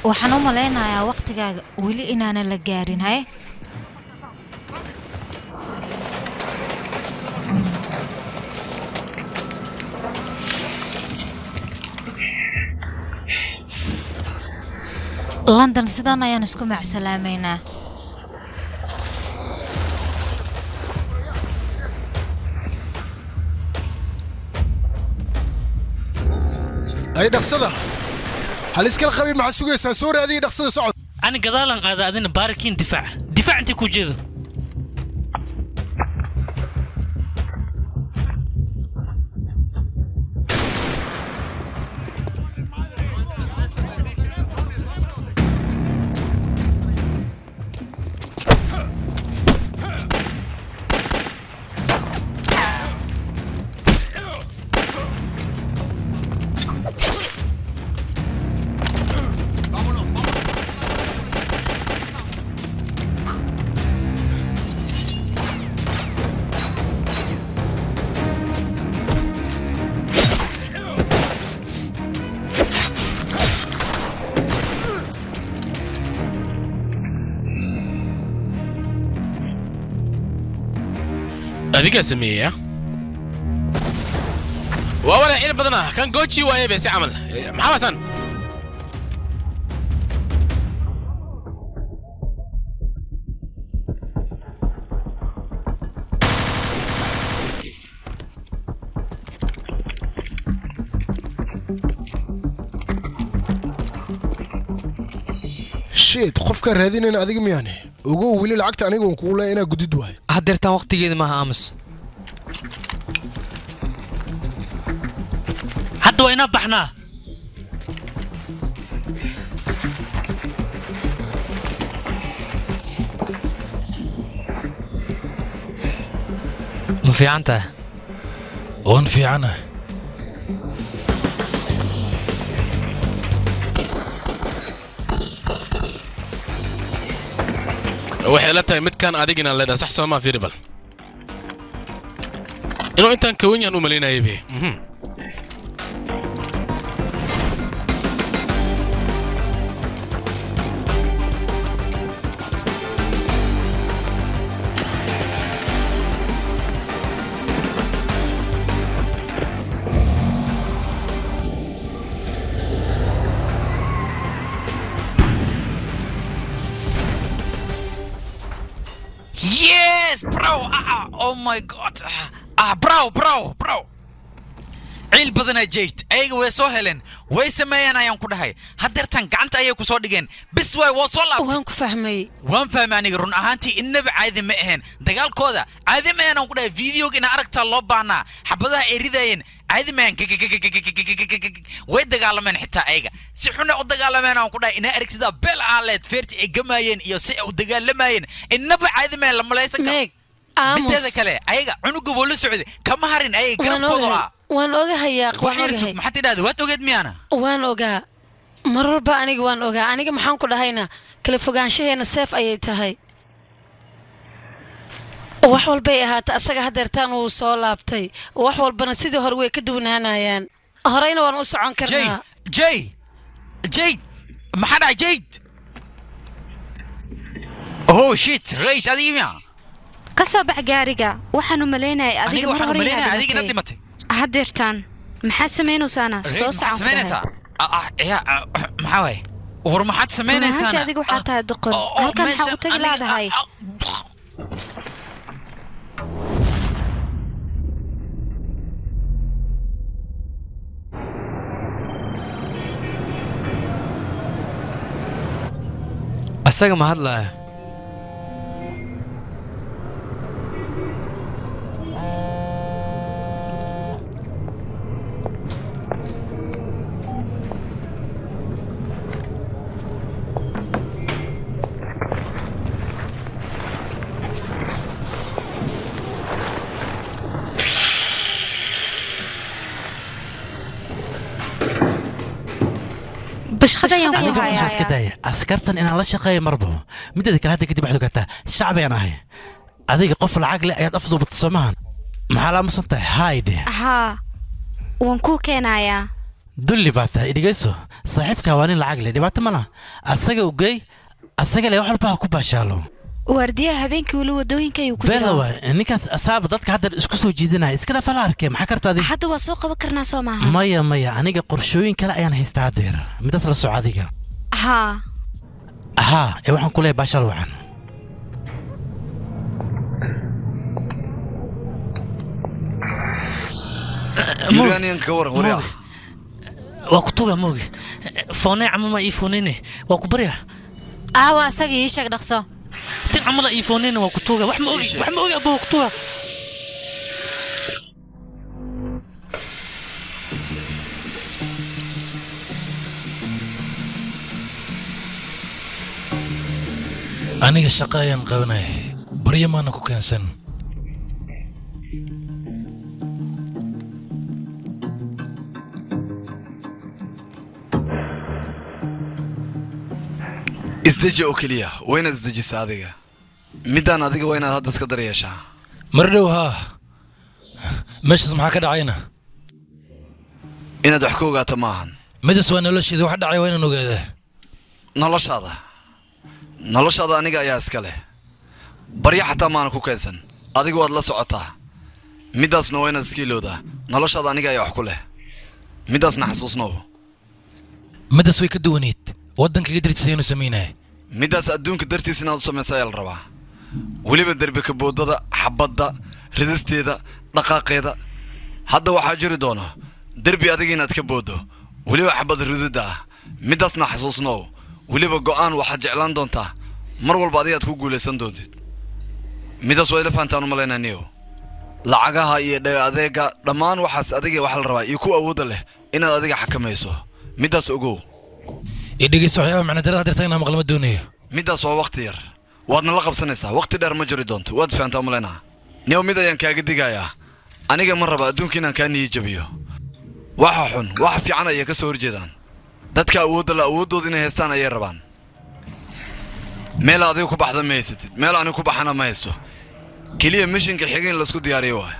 waxaan u malaynayaa waqtigaaga weli inaanan la gaarin haye london sidan ayaan isku macsalaameynaa ay dhaqsada hal iskala qabin maxaa sugaysaa soo raadiya dhaqsada socod ani gadaalan aada adina baarikiin difaac difaac intii ku jeedo adigaa sameeyey ah waa wala il badan ah kan gooji waaye be si camal Eh, maxaa waasan shit qofkaa raadinayna adiga miyaane ogow weli lacagta aniga waan kugu leeya inaa gudid waayo haddeertaan waqtigeeda maaha aamus hadda waa inaa baxnaa ma fiican tahay waan fiicana waxay la tahay midkaan adigina leedahay sax soo maa fiiri bal inuu intaan kawan yahan u malaynayay be mhm. Yes, bro. Ah, ah, oh my god. Ah, Ah, bro, bro, bro. ciil badanaa jeyd ayaga way soo heleen way sameeyeen ayaan ku dhahay haddeertan gacanta ayay ku soo dhigeen bis waay waa soo laabtay waan ku fahmay waan fahmay aniga run ahaantii innaba caadi ma ahayn dagaalkooda caadi ma ahayn aan ku dhahay videoga ina aragtaa loo baahnaa xabadaha ay ridaayeen caadi ma ahayn way dagaalameen xitaa ayaga si xuna u dagaalameen aan ku dhahay ina aragtida beel aaleed feerti ay gamaayeen iyo si ay u dagaalamayeen innaba caadi ma ahayn la malaysan karo mideeda kale ayaga cunuga woo la socday kama harin ayaga waan garabkooda ogahay ah waan ogahayaa waan waxyar sug ogahay maxaad tidhahda waad ogeed miyaana waan ogaa mar walba aniga waan ogaa aniga maxaan ku dhahayna kala fogaanshaheena seef ayay tahay wax walbay ahaata asaga haddeertaan wuu soo laabtay wax walbana sidii hore way ka duwanaanayaan horeyna waan u socon karnaa jay jayd maxaa dhacay jayd oh shit rayt adiga miya ka soo bax gaariga waxaan u malaynayay aniga adiga mar waxaan hore umalaynaya inaad adigina dhimatay. dhimatay haddeertaan maxaad samaynaysaana Rayt, soo maxaad socon samaynaysaa Ah, ah, ya, ah, maxaa waaye war maxaad samaynaysaana adiga waxaa tahay doqon oo halkan maxaa meesha u tagi aniga- laadahay asaga ma hadlaya bashqada ayaan ku aniga waxaan iska hayaa daaya askartan inaan la shaqeeyo marba mideeda kale hadda kadib waxaad ogaataa shacbiyaan ahay adiga qof lacag leh ayaad afduubata soomahan maxaa la aamusan tahay hayde haa waan kuu keenayaa dulli baa tahay dhegeyso saaxiibkaa waa nin lacag leh dhibaato ma laha asaga ugey asaga le wax walba ha ku baashaalo waardiyaha habeenkii weli wadooyinka ayuu ku beela jiraa waay ninkaas asaaba dadka hadda isku soo jiidanaya iska dhafa la arkee maxaa karta adiga hadda waa soo qaban karnaa soo maaha maya maya aniga qorshooyin kale ayaan haystaa haddeer midaas la soco adiga haa haa ee waxaan ku leeyahay baashal wacan yuuraaniyan ka waran waryaa waa ku tuga moogi foonee camama ii fooneyne waa ku barya aawa asaga ii sheeg dhaqso tin camada ii fooneyne waa ku tuga wax ma ogi wax ma ogi abba waa ku tuga aniga shaqa ayaan qabanaya baryo maana ku keensan isdeji oo keliya waa inaad isdejisa adiga middaan adiga waa inaad hadda iska daryeeshaa mar dhow haa meeshaas maxaa ka dhacayna inaad wax ka ogaato ma ahan midaas waa nolosheeda wax dhacay waa inaan ogaadaa noloshaada noloshaada aniga ayaa iska leh baryo xataa maana ku keensan adigu waad la socotaa middaasna waa inaad iska ilowdaa noloshaada aniga ayaa wax ku leh middaasna xasuusnow midaas way ka duwaneed waddankaga dartiisa ayanu samaynaya middaas adduunka dartiis inaad u samaysa ayaa la rabaa weliba derbi kaboodada xabadda ridisteeda dhaqaaqeeda hadda waxaa jiri doona derbi adiga inaad ka booddo weliba xabad rididda ah middaasna xasuusnow weliba go'aan waxaad jeclaan doontaa mar walba adigaad ku guulaysan doontid middaas waa ila fahantaan u malaynaa niyow lacagaha iyo dhaga adeega dhammaan waxaas adiga waxa la rabaa iyo ku awoodda leh inaad adiga xakamayso middaas ogow ii dhegeyso waxyaaba macnadarada dirta inaa maqlama doonayo middaas waa wakhti yar waadna la qabsanaysaa wakhti dheer ma jiri doonto waad fahantaa u malaynaa niyow mid ayaan kaaga digayaa aniga ma raba adduunka inaan kaa niyi jabiyo waxa xun waxa fiican ayay ka soo horjeedaan dadka awoodda la awooddooda inay haystaan ayay rabaan meel adiga ku baxda ma haysatid meel aniga ku baxana ma haysto keliya mishinka xiga in laisku diyaariyo waay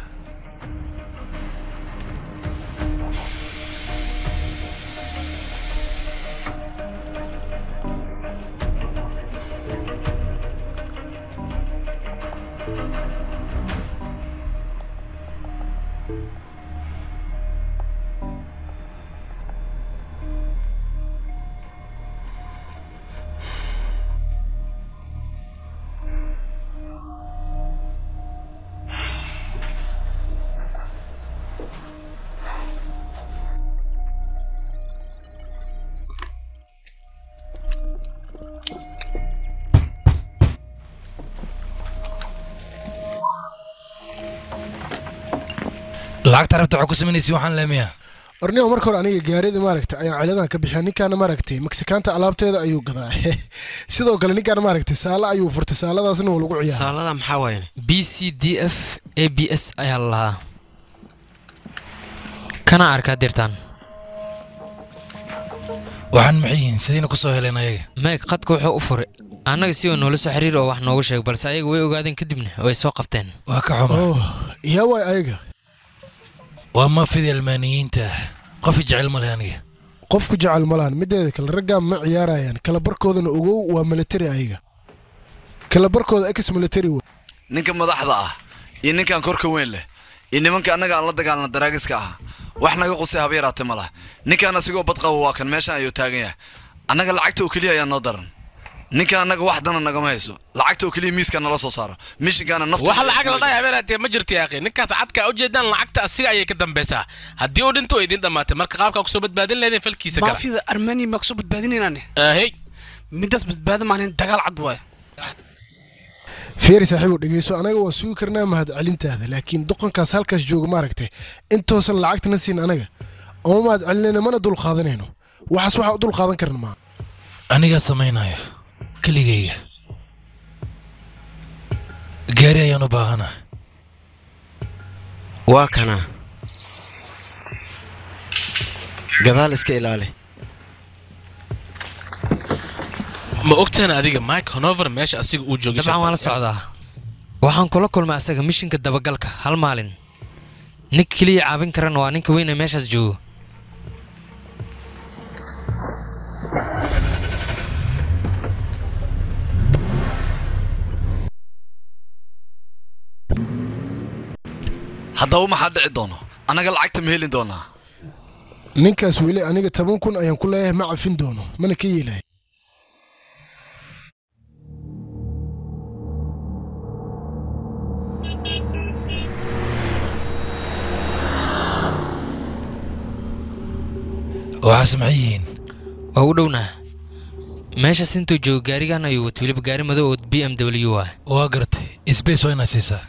lacagta rabta waxaa ku samaynaysa waxaan leemiyaa ornimo marka hore aniga gaarida maaragta ayaan ciladan ka bixiya ninkaana maaragtay meksikaanta alaabteeda ayuu gadaa sidoo kale ninkaan maaragtay saala ayuu furtay saaladaasna waa lagu ciyaara saalada maxaa waaye b c d f a b s ayaa la lahaa kana arkaa dirtaan waxaan maxay yihiin sidayna ku soo heleen ayaga meeg qadka wuxuu u furay annaga si oo noola soo xiriir oo wax noogu sheeg balse ayaga way ogaadeen kadibna way soo qabteen waa ka xuma yaa waay ayaga waa maafida almaaniyiinta qofi jecel male aniga qofku jecel malahan mideeda kale raggaa ma ciyaarayaan kala barkoodana ogow waa military ayaga kala barkooda ex military w ninka madaxda ah iyo ninkan korka weyn leh iyo nimanka annaga aan la dagaalna daraagiska ah wax naga qusay haba yaraatee ma laha ninkaan asigoo badqaba waa kan meeshan ayuu taagan yahay annaga lacagta oo keliya ayaa noo daran ninka annaga wax dana nagama hayso lacagta oo keliya miiska nala soo saaro mishinkaana nafta wax lacag la dhahay habeenaatee ma jirto yaaqi ninkaas cadka ujeedaan lacagta asiga ayay ka dambaysaa haddii uu dhinto way idin dhammaatay marka qaabkaa kusoo badbaadin leedeen falkiisa kale maafida armenia maa kusoo badbaadinaynaane ahey midaas badbaada maahan dagaal cad waaye feeri saaxiibow dhegeyso anaga waan sugi karnaa mahad celintaada laakiin doqonkaas halkaas jooga maaragtay intoosan lacagtana siin anaga oma mahad celinayna mana dul qaadanayno waxaas waxaa u dul qaadan karna maa anigaa samaynaya keligayga gaari ayaan u baahana waa kana gadaal iska ilaali ma ogtaan adiga mike honover meesha asiga uu joogay dabcan waan la socdaa waxaan kula kulmay asaga mishinka dabagalka hal maalin ninka keliya caawin karana waa ninka weyn ee meeshaas joogo haddaba maxaa dhici doono annaga lacagta ma heli doonaa ninkaas weli aniga toban kun ayaan ku leeyahay ma cafin doono mana ka yeelay waxaa samcan yihiin waa u dhownaa meeshaas intuu joogo gaarigan ayuu wato weliba gaari madow oo b m w ah waa garatay isbays waa inaad siisaa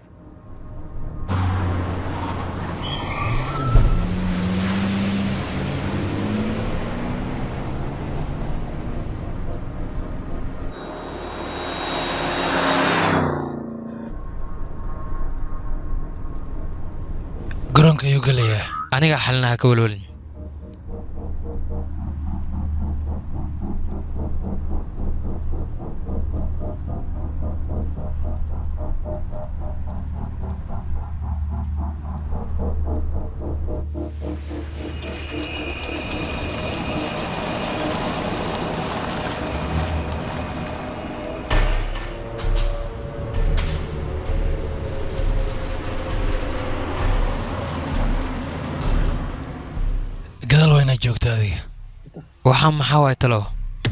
garoonka ayuu gelayaa aniga xalinaha ka walwalin gadaal waa inaad joogta adiga waxaa maxaa waay talow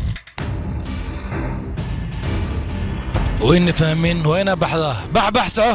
wayna fahmin waa inaa baxdaa bax bax soco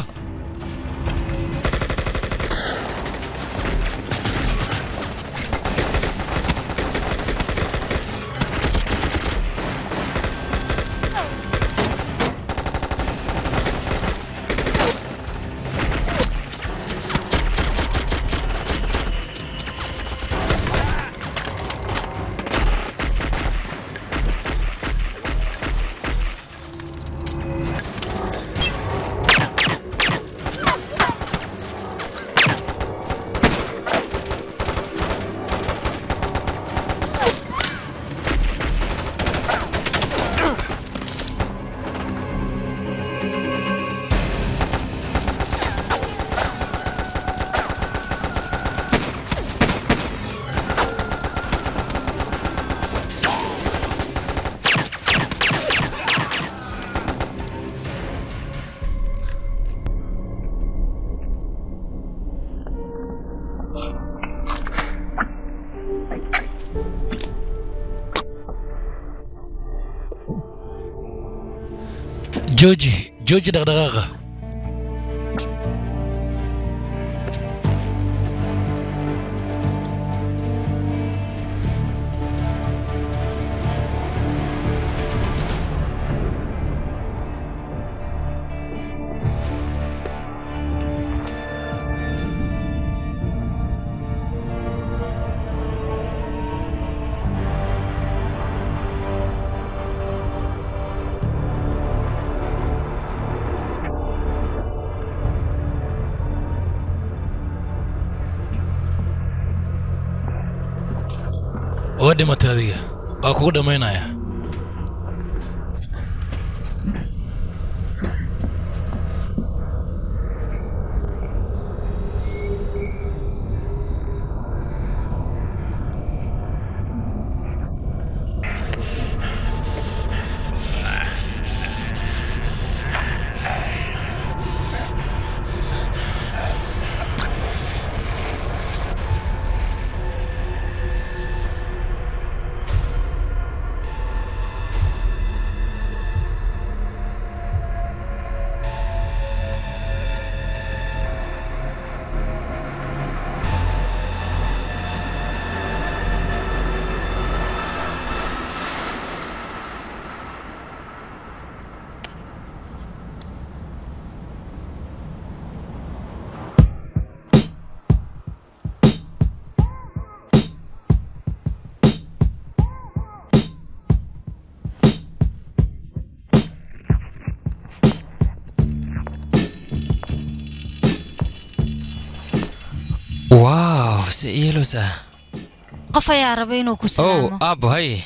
jooji jooji dhaqdhaqaaqa waa dhimatay adiga waa kugu dhammaynaya waaw si yeelos ah qof ayaa raba inuu ku ow salaamo aabbo hay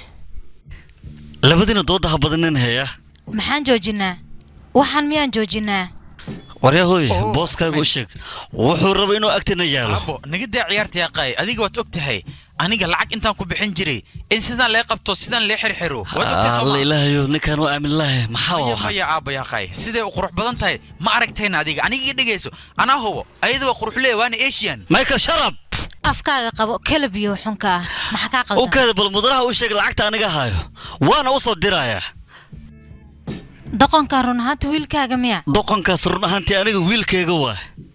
labadiina dooda ha badanin heeya maxaan joojinaa waxaan miyaan joojinaa waryahooy booskaaga u sheeg wuxuu raba inuu agtina yaalo abo naga daa ciyaarta yaqaay adiga waad og tahay aniga lacag intaan ku bixin jiray in sidaan lee qabto sidaan lee xirxiro waad ogtahay soo alla ma ilaahayo ninkaan waa aamin lahe maxaa maya waxa maya aaba yaqaay siday u qurux badan tahay ma aragtayna adiga aniga ii dhegayso anaa hubo ayada waa qurux leeya waana asian michael sharab afkaaga qabo kalab iyo xunka ah maxaa kaa u qaldan keeda bal mudanaha u sheeg lacagta aniga hayo waana u soo dirayaa doqonkan run ahaanta wiilkaaga miya doqonkaas run ahaantii aniga wiilkayga waa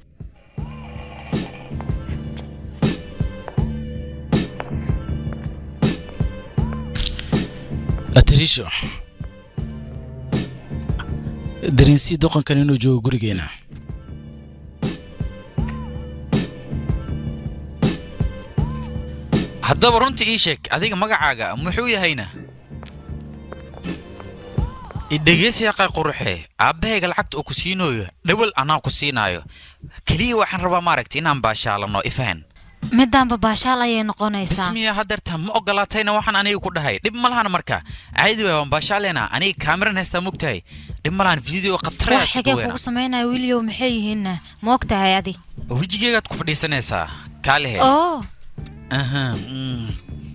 atariisho dareensii doqonkan inuu joogo gurigeena haddaba runta ii sheeg adiga magacaaga muxuu yahayna idhegeysi yaqay quruxe aabbahayga lacagta uu ku siinayo dhawal anaa ku siinaayo keliya waxaan rabaa maaragta inaan baashaalano ifahan midaanba baashaal ayay noqonaysaa bismiya hadeerta ma ogolaatayna waxaan aniga ku dhahay dhib ma lahan marka caadi waay waan baashaalena aniga kaamiran haystaa mogtahay dhib ma lahan video wax khatarayaa xigee kugu samaynaya wiilyow maxay yihiinna ma og tahay adi wejigeegaad ku fadhiisanaysaa kaalehe oo aha mm.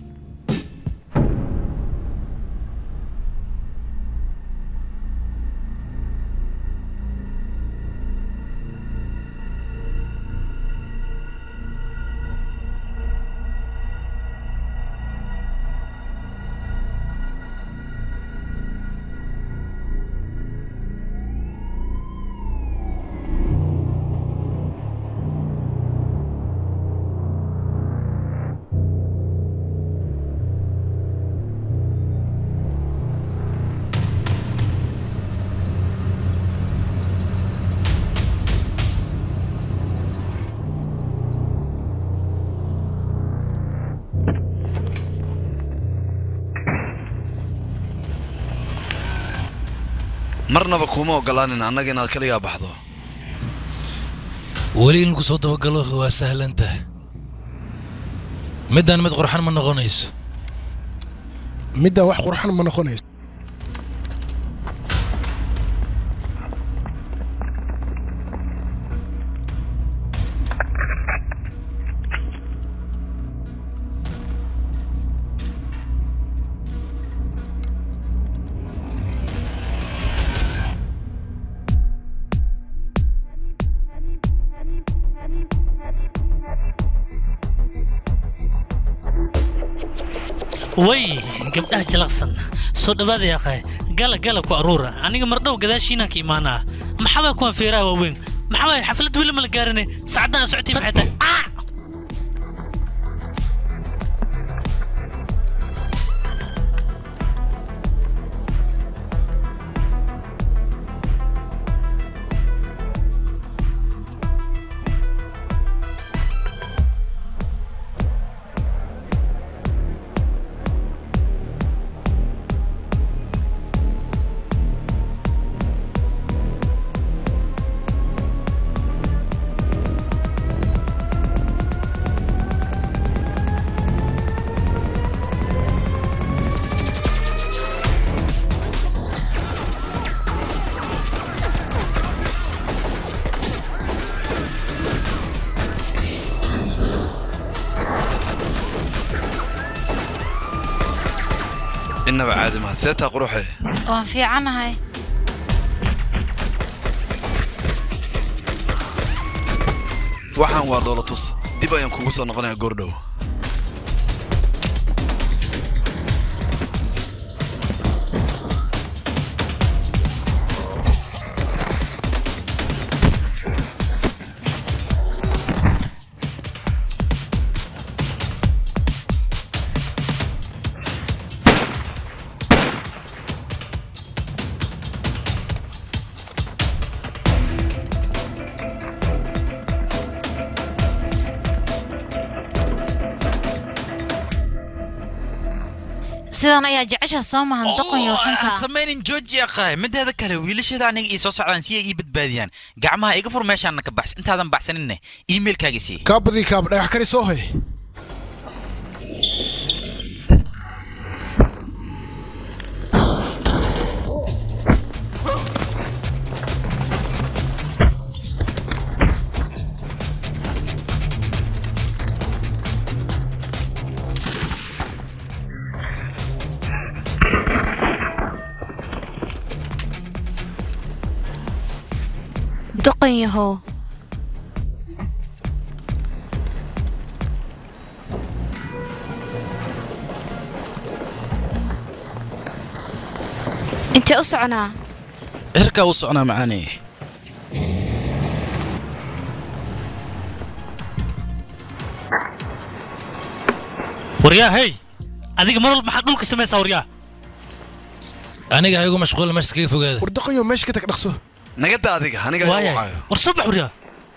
marnaba kuma ogolaanin annaga inaad kaligaa baxdo weli in lagu soo dabagalo waa sahlan tahay midaan mid qurxan ma noqonayso midaan wax qurxan ma noqonayso way gabdhaha jalaqsan soo dhawaada yaqaay gala gala ku aruura aniga mardhow gadaashiinaan ka imaanaa maxabaa kuwan feeraha waaweyn maxabaa xaflad weli ma la gaarane sacadaan socotii maxay tahay Ah! innaba caadi maha seetaa quruxe waan fiicanahay waxaan waa dhoolatus dib ayaan kugu soo noqonayaa goordhow sidan ayaa jecesha soo mahan doqon iyo xunka ha samaynin jooji yaqaay mideeda kale wiilasheeda aniga ii soo socdaan si ay ii badbaadiyaan gacmaha iga fur meeshaana ka baxs intaadan baxsaninne iimailkaaga sii kaa badii kaaba dhagax kari soo hay doqon yahow intee u soconaa cirkaa u socnaa macaani waryaa hey adiga mar walba maxaad dhulka samaysaa waryaa aniga ha igu mashquula meesha kaga fogaada war doqonyo meesha ka tag dhaqso nagada adiga aniga Waaya. war soo bax waryaa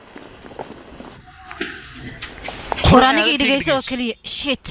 war aniga ii dhegayso oo keliya shit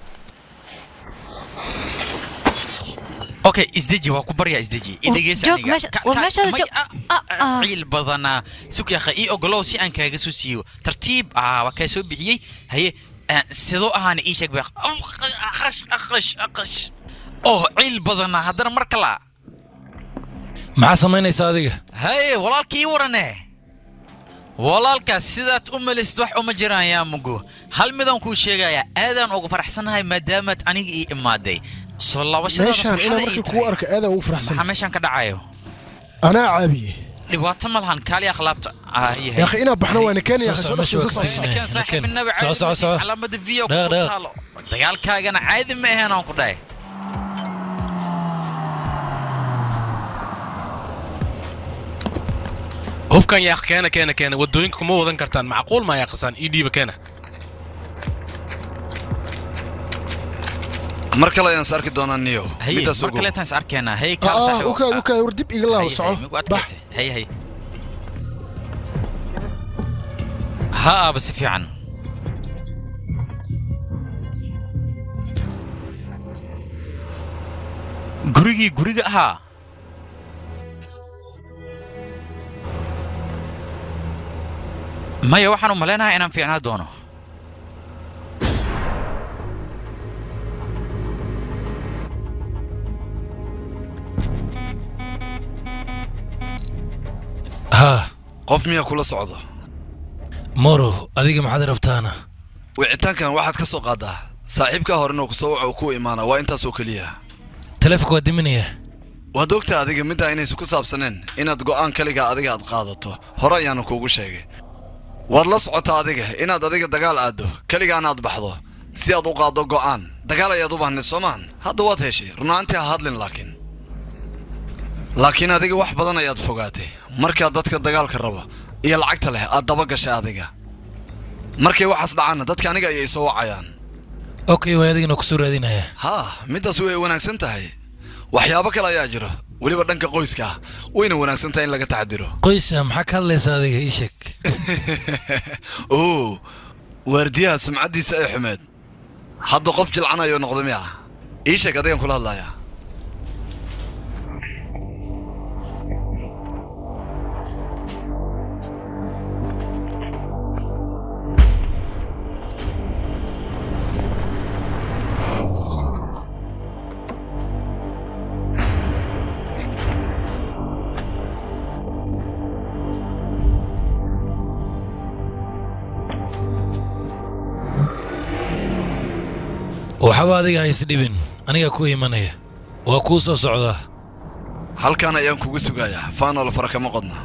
okay isdeji waa ku baryaa isdeji War, idhegeysa joog aniga meesha- Ka- war ka- meeshaada may- joog. ah, Ah, ah. ciil badanaa sukyaqa ii ogolow si aan kaaga soo siiyo tartiib ah waa kaa soo bixiyey haye ah, sidoo ahaana ii sheeg bay aqash aqash aqash oh ciil badanaa haddana mar kala maxaa samaynaysaa adiga haye walaalkii ii warane walaalkaas sidaad u melisid wax uma jiraan yaa mugo hal midaan kuu sheegayaa aadaan ugu faraxsanahay maadaamaad aniga ii imaaday soo laabashadaada meeshaan inaa farxada ii marka tahay. kuu arka aadaa ugu faraxsan maxaa meeshaan ka dhacayo anaa caabiye dhibaato ma lahan kaali akhlaabta يا أخي إنا بحنا وين كان يا أخي Soo سو soco, meesha waa ka tegnay. kan saaxiib inaba Soo soco, soco. calaamada v ku Dhaaq, dhaaq. taalo dagaalkaagana caadi ma ahayn aan ku dhahay hubkan yaaq keena keena keena wadooyinka kuma wadan kartaan macquul maa yaaqasaan ii dhiiba keena mar kale ayaan is arki doonaa niyo haye midaas mar ogow kaleetaan is arkeenaa haye kaal آه saaxiib وكاد وكاد وردب إقلاه صعو migu adkayse haye haye ha aaba si fiican gurigii guriga ahaa maya waxaan u malaynayaa inaan fiicnaa doono haa qof miyaa kula socdo moro adiga maxaad rabtaana wicitaankan waxaad ka soo qaadaa saaxiibkaa hore inuu kusoo waco ku imaana waa intaas oo keliya taleefonka waa diminaya waad ogtaa adiga middaa inaysan ku saabsaneen inaad go'aan kaligaa adiga aad qaadato hore ayaanu kuugu sheegay waad la socotaa adiga inaad adiga dagaal aaddo keligaana aad baxdo si aad u qaaddo go'aan dagaal ayaad u baahnayd soomaan hadda waad heshay runaantii ha hadlin laakiin laakiin adiga wax badan ayaad fogaatay markaa dadka dagaalka raba iyo lacagta leh aad daba gashay adiga markay waxaas dhacaanna dadka aniga ayay soo wacayaan okay waa adigana kusoo raadinaya haa middaas way wanaagsan tahay waxyaabo kale ayaa jiro weliba dhanka qoyska ah wayna wanaagsan tahay in laga taxadiro qoysa maxaa ka hadlaysaa adiga ii sheeg oo waardiyaha sumcaddiisa ay xumeed hadda qof jilcan ayuu noqday miya ii sheeg adigan kula hadlayaa waxba adiga ha isdhibin aniga ku imanaya waa kuu soo socdaa halkan ayaan kugu sugayaa faanol fara kama qodna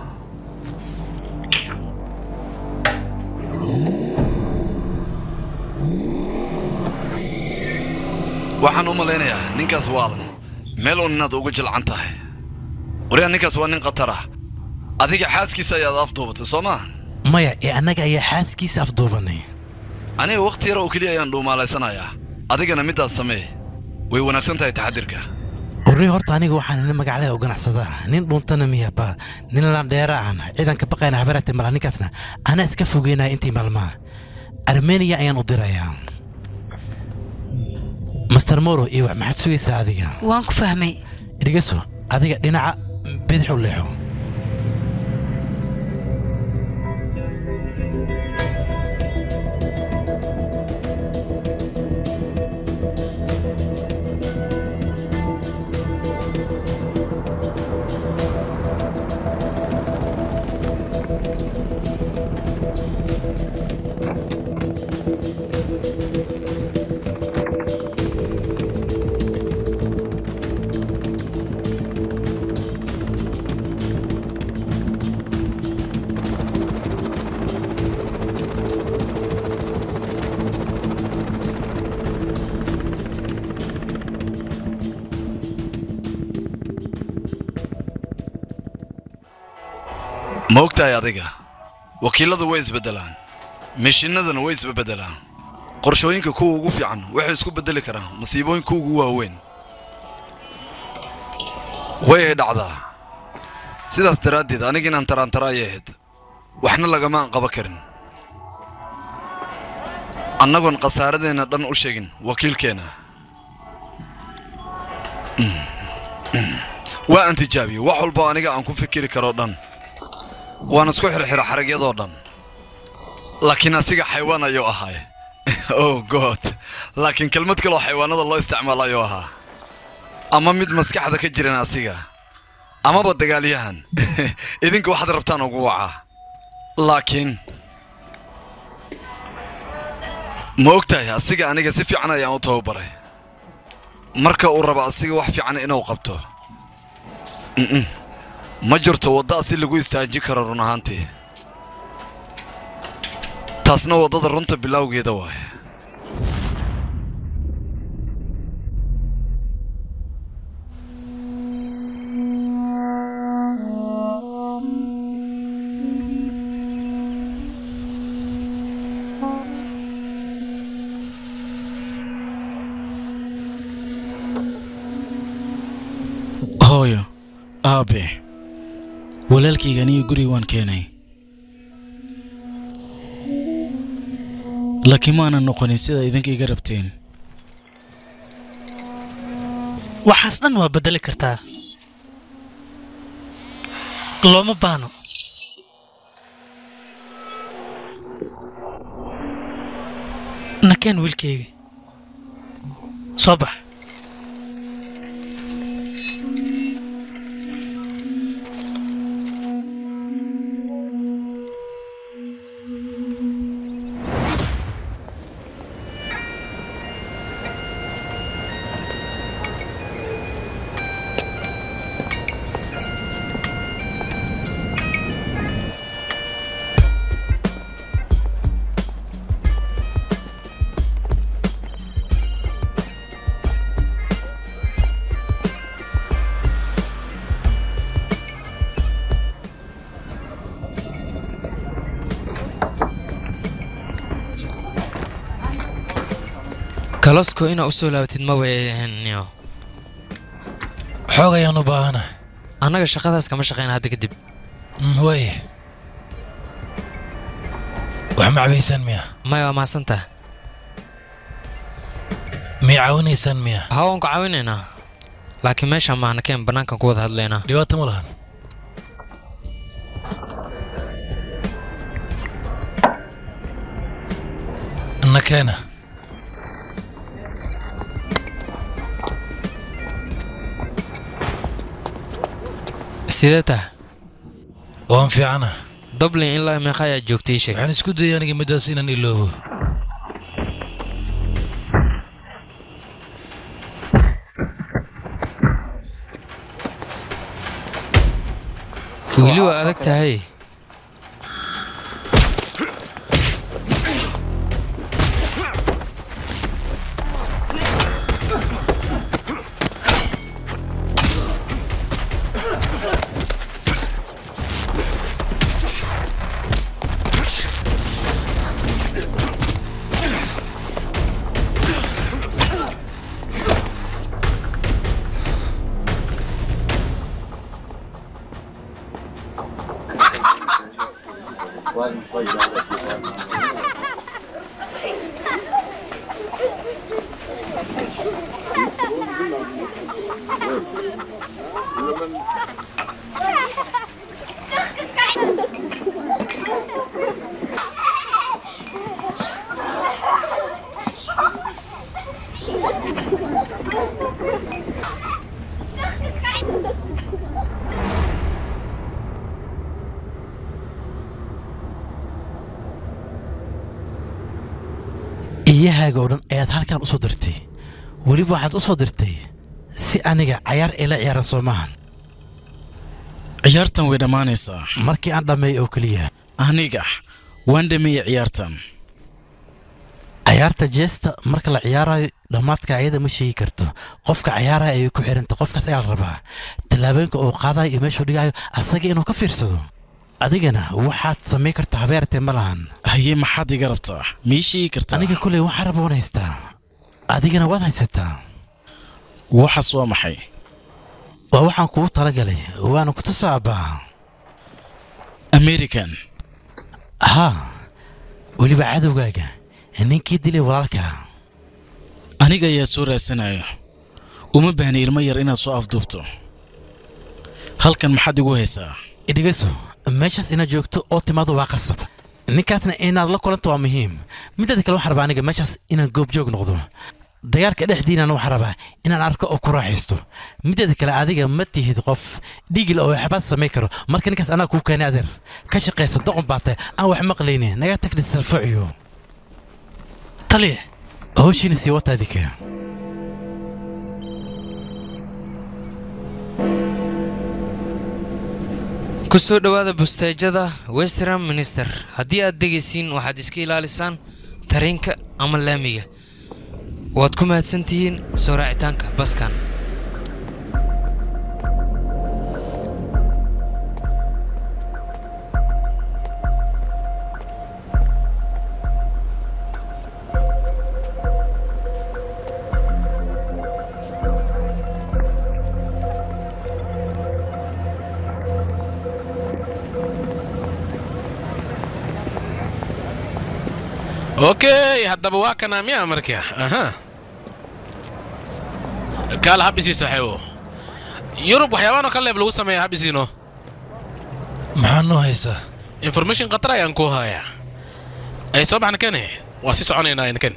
waxaan u malaynayaa ninkaas waalan meel uun inaad ugu jilcan tahay waryaa ninkaas waa nin khatar ah adiga xaaskiisa ayaad afduubatay soo maa maya ee annaga ayaa xaaskiisa afduubanay aniga wakhti yar oo keliya ayaan dhuumaalaysanayaa adigana middaas samee way wanaagsan tahay taxadirka orni horta aniga waxaan nin magacleda u ganacsadaa nin dhuuntana miyaba nin landheera ahna ciidanka baqayna habarate mala ninkaasna anaa iska fogeynaya intii maalmaha armeniya ayaan u dirayaa master moro iyo wax maxaad sugaysaa adiga waan ku fahmay dhegeyso adiga dhinaca bidix u leexo ma ogtahay adiga wakiiladu way isbeddelaan mishiinadana way isbeddelaan qorshooyinka kuwa ugu fiican waxay isku beddeli karaan masiibooyin kuwa ugu waaweyn way ay dhacdaa sidaas daraaddeed aniga inaan taraantara ayay ahayd waxna lagama aan qaban karin annagoon khasaaradeenna dhan u sheegin wakiilkeenna Mm, mm. waa aan tijaabiyey wax walba aniga aan ku fikiri karoo dhan waan isku xirxiro xaragyadoo dhan laakiin asiga xaywaan ayuu ahaay oh god laakiin kelmad kaloo xaywaanada loo isticmaalo ayuu ahaa ama mid maskaxda ka jiran asiga amaba dagaalyahan idinka waxaad rabtaan ugu wacaa laakiin ma ogtahay asiga aniga si fiican ayaan u tababaray marka uu rabo asiga wax fiican inuu qabto Mm-mm. ma jirto wadda asi lagu istaajin karo run ahaantii taasna waddada runta bilowgeeda waaye hooyo aabe walaalkayga aniga guriga waan keenay laakiin maanan noqonin sida idinka iga rabteen waxaas dhan waa beddeli kartaa looma baahno nakeen wiilkayga soo bax kalasko inaa u soo laabatid maba eeniyo xoog ayaan u baahana annaga shaqadaas kama shaqayna hadda kadib waaye wax ma cabaysaan miya maya waa mahadsantaha miyay caawinaysaan miya ha waan ku caawinaynaa laakiin meeshaan maahna keen bannaankan ku wada hadlaynaa dhibaato ma lahan nakeena sidee taha waan fiicana dublin ilaa meeqa ayaa joogtay ii sheeg waxaan isku dayay aniga middaas inaan iloobo weli waa adag tahay iyahaaga oo dhan ayaad halkan u soo dirtay weliba waxaad u soo dirtay si aniga cayaar ila ciyaaran soo maahan ciyaartan way dhammaanaysaa markii aan dhammeey oo keliya aniga waan dhameeyey ciyaartan cayaarta jeesta marka la ciyaarayo dhammaadka ayada ma sheegi karto qofka cayaaraya ayay ku xiranta qofkaas ayaa la rabaa tallaabooyinka uu qaadayo iyo meeshuu dhigayo asaga inuu ka fiirsado adigana waxaad samayn kartaa habeertee ma lahan haye maxaad iga rabtaa miishii kartaa aniga kuley waxaan raba waan haystaa adigana waad haysataa waxaas waa maxay waa waxaan kugu talagalay waana ku tusaabaa american haa weliba cadowgaaga ninkii dilay walaalka aniga ayaa soo raadsanayo uma baahna ilmo yar inaad soo afduubto halkan maxaad igu haysaa dhegeyso meeshaas inaad joogto oo timaado waa qasab ninkaasna inaad la kulanto waa muhiim mideeda kale waxaan rabaa aniga meeshaas inaan goobjoog noqdo dagaalka dhexdiinana waxaan rabaa inaan arko oo ku raaxaysto mideeda kale adiga ma tihid qof dhiigil oo waxbaad samayn karo marka ninkaas anaa kuu keenay adeer ka shaqaysa doqon baatay aan wax maqlayne naga tagni salfaciyo taliya howshiina sii wata adika ku soo dhowaada busteejada western minister haddii aad degaysiin waxaad iska ilaalisaan tareenka ama laamiga waad ku mahadsan tihiin soo raacitaanka baskan okay haddaba waa kanaa miyaa marka aha kaala habisii saaxiibo yurub waxyaabaanoo ka leeb lagu sameeya habisiino maxaa noo haysaa information khatar ayaan kuu hayaa ay soo baxna kene waa sii soconaynaa inken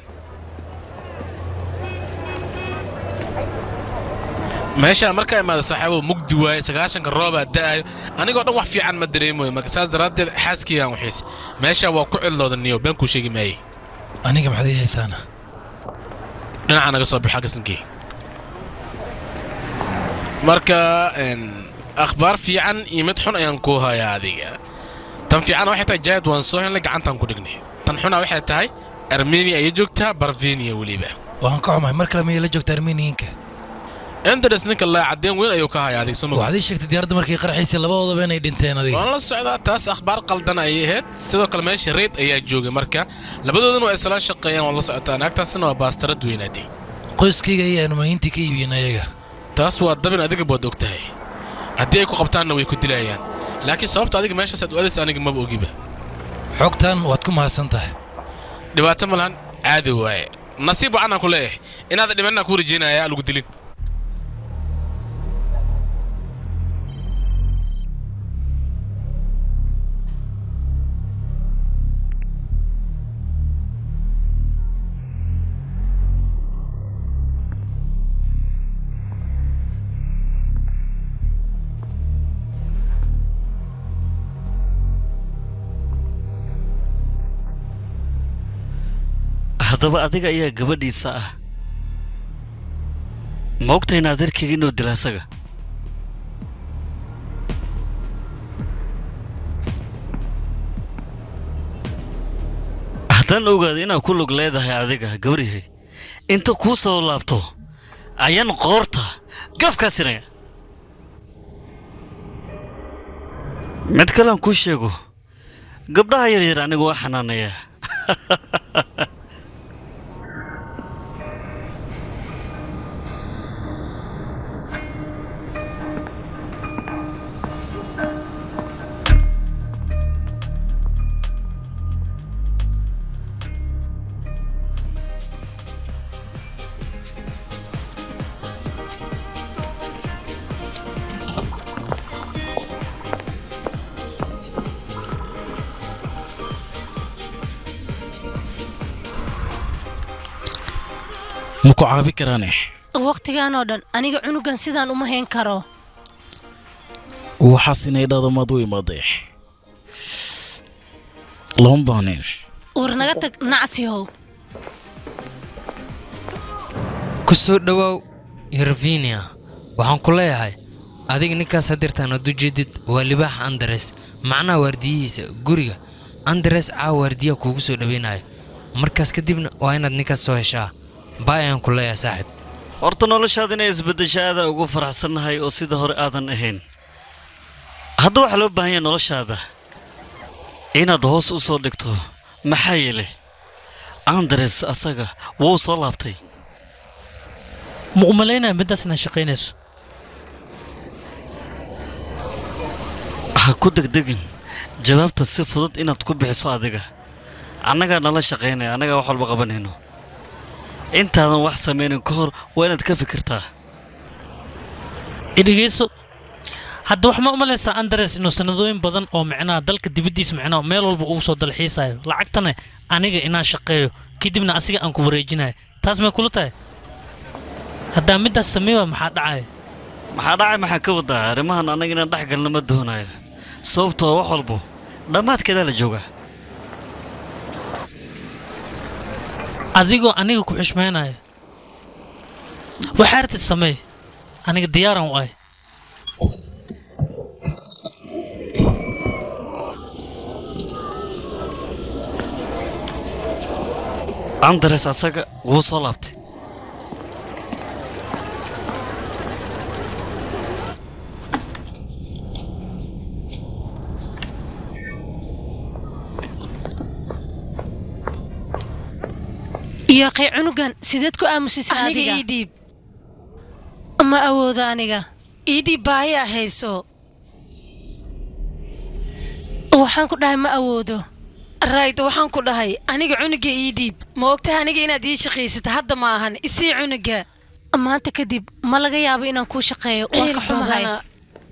meesha markaa imaada saaxiibo mugdi waaye sagaashanka roobaa da'ayo anigoo dhan wax fiican ma dareemoyo marka saas daraaddeed xaaskiygaan waxiis meesha waa ku cidlooda niyo been kuu sheegi maayey aniga maxaad ii haysaana dhinaca naga soo baxa gasankii marka akhbaar fiican iyo mid xun ayaan kuu hayaa adiga tan fiican waxay tahay jaad waan soo helnay gacantaan ku dhignay tan xuna waxay tahay armenia ayay joogtaa barvenia weliba waan ka xumahay mar kale miyay la joogta armeniyiinka endres ninka laa cadeen weyn ayuu ka hayaa adig sunu waxaad ii sheegtay diyaaradda markay qarxaysay labadoodaba inay dhinteen adiga waan la socdaa taas akhbaar qaldan ayay ahayd sidoo kale meesha reed ayaa joogay marka labadoodana waa isla shaqeeyaan waad la socotaa naagtaasina waa baastarad weynaatay qoyskayga iyo armeniyiintii ka iibiyeen ayaga taas waa dabin adiga baad og tahay haddii ay ku qabtaanna way ku dilayaan laakiin sababta adiga meeshaas aad u adaysa aniga maba ogiba xogtan waad ku mahadsan tahay dhibaato ma lahan caadi waaye nasiib wacanaan ku leeyahay inaada dhimanaa kuu rajaynaya lagu dilin haddaba adiga ayaa gabadhiisa ah ma ogtahay in adeerkayga inuu dila asaga haddaan ogaado inaad ku lug leedahay adiga gabaryahay inta kuu soo laabto ayaan qoorta gafkaa sinaya mid kalean kuu sheego gabdhaha yaryar anigu waa xanaanaya ma ku caabi karaane wakhtigan oo dhan aniga cunugan sidaan uma hayn karo waxaas inay dhada maad u imaaday lama baahneen war naga tag nacsihow ku soo dhowaaw yervinia waxaan ku leeyahay adiga ninkaas hadirtaan ad u jeedid waa libaax andares macnaha waardiyihiisa guriga andares caawa waardiyaha kuugu soo dhaweynaya markaas kadibna waa inaad ninkaas soo heshaa baay ayaan ku leeyahay saaxiib horta noloshaada inay isbeddesha aada ugu faraxsannahay oo sida hore aadan ahayn hadda waxaa loo baahan yahay noloshaada inaad hoos u soo dhigto maxaa yeelay andres asaga wuu soo laabtay ma u malaynaya middaas inaad shaqaynayso ha ku degdegin jawaabta si fudud inaad ku bixiso adiga annagaa nala shaqaynaya annagaa wax walba qabanayno intaadan wax samaynin ka hor waa inaad ka fikirtaa idhegeyso hadda wax ma u malaysaa andres inuu sanadooyin badan oo micnaha dalka dibaddiisa micnaha meel walba ugu soo dalxiisayo lacagtana aniga inaan shaqeeyo kadibna asiga aan ku wareejinayo taas may kula tahay haddaa middaas sameeya maxaa dhacaya maxaa dhacay maxaa ka wadaa arrimahan annaga inaan dhex galna ma doonayo sababtoo wax walbo dhammaadkeedaa la joogaa adigoo aniga ku xushmaynaya waxaa artid sameey aniga diyaaran u ahay andres asaga wuu soo laabtay yaaqay cunugan sideed ku aamusisa aniga adiga ii dhiib ma awoodo aniga ii dhiib baahiyaa hayso waxaan ku dhahay ma awoodo rayd waxaan ku dhahay aniga cunuga ii dhiib ma ogtahay aniga inaad ii shaqaysata hadda ma ahan isii cunuga maanta kadib ma laga yaabo inaan kuu shaqeeyo waa ciil ka xumahay badana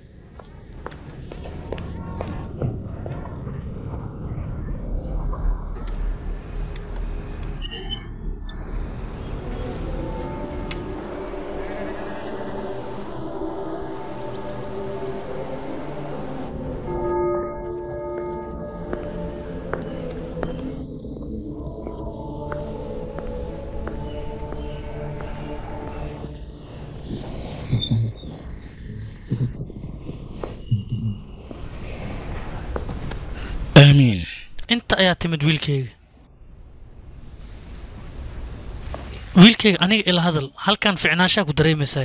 aamiin inta ayaa timid wiilkayga wiilkayga aniga ila hadal halkan ficnaanshaa ku dareemaysaay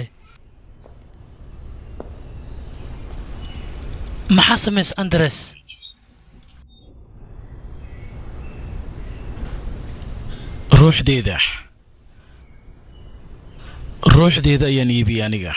maxaa samaysa andres ruuxdeeda ruuxdeeda ayaan iibiyey aniga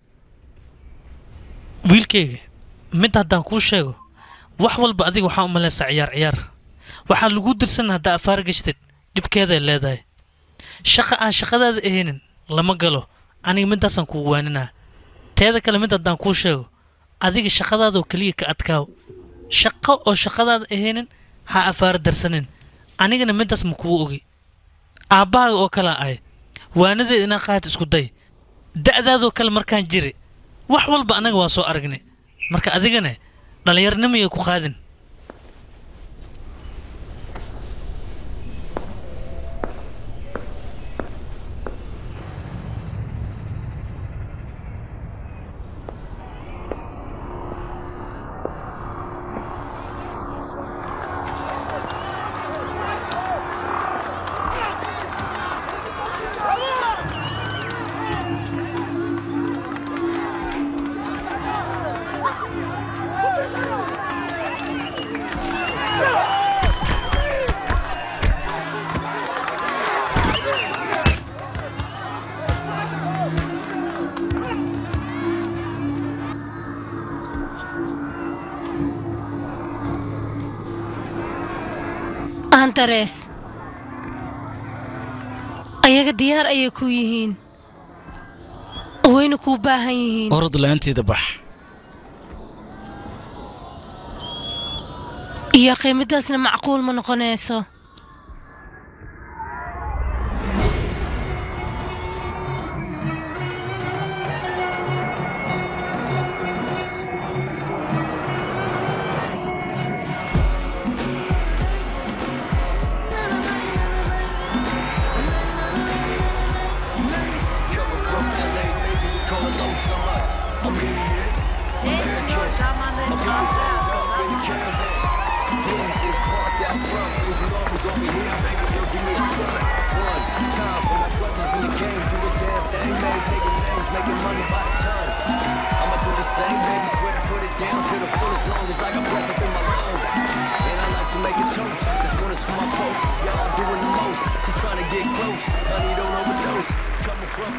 wiilkayga mid haddaan kuu sheego wax walba adiga waxaa u malaysaa ciyaar ciyaar waxaa lagu dirsan haddaa afaar gashtid dhibkeeday leedahay shaqa aan shaqadaada ahaynin lama galo aniga middaasaan kugu waaninaa teeda kale mid haddaan kuu sheego adiga shaqadaadoo keliya ka adkaaw shaqo oo shaqadaada ahaynin ha afaar darsanin anigana middaas ma kuu ogi aabbahaaga oo kale ahay waanadeed inaa qaad isku day da'daadoo kale markaan jiri wax walba annaga waa soo aragnay marka adigana dhallinyarnimayay ku qaadin andares ayaga diyaar ayay ku yihiin wayna kuu baahan yihiin orod la'aanteeda bax iyo qiimadaasna macquul ma noqonayso get close. Honey, don't overdose. Coming from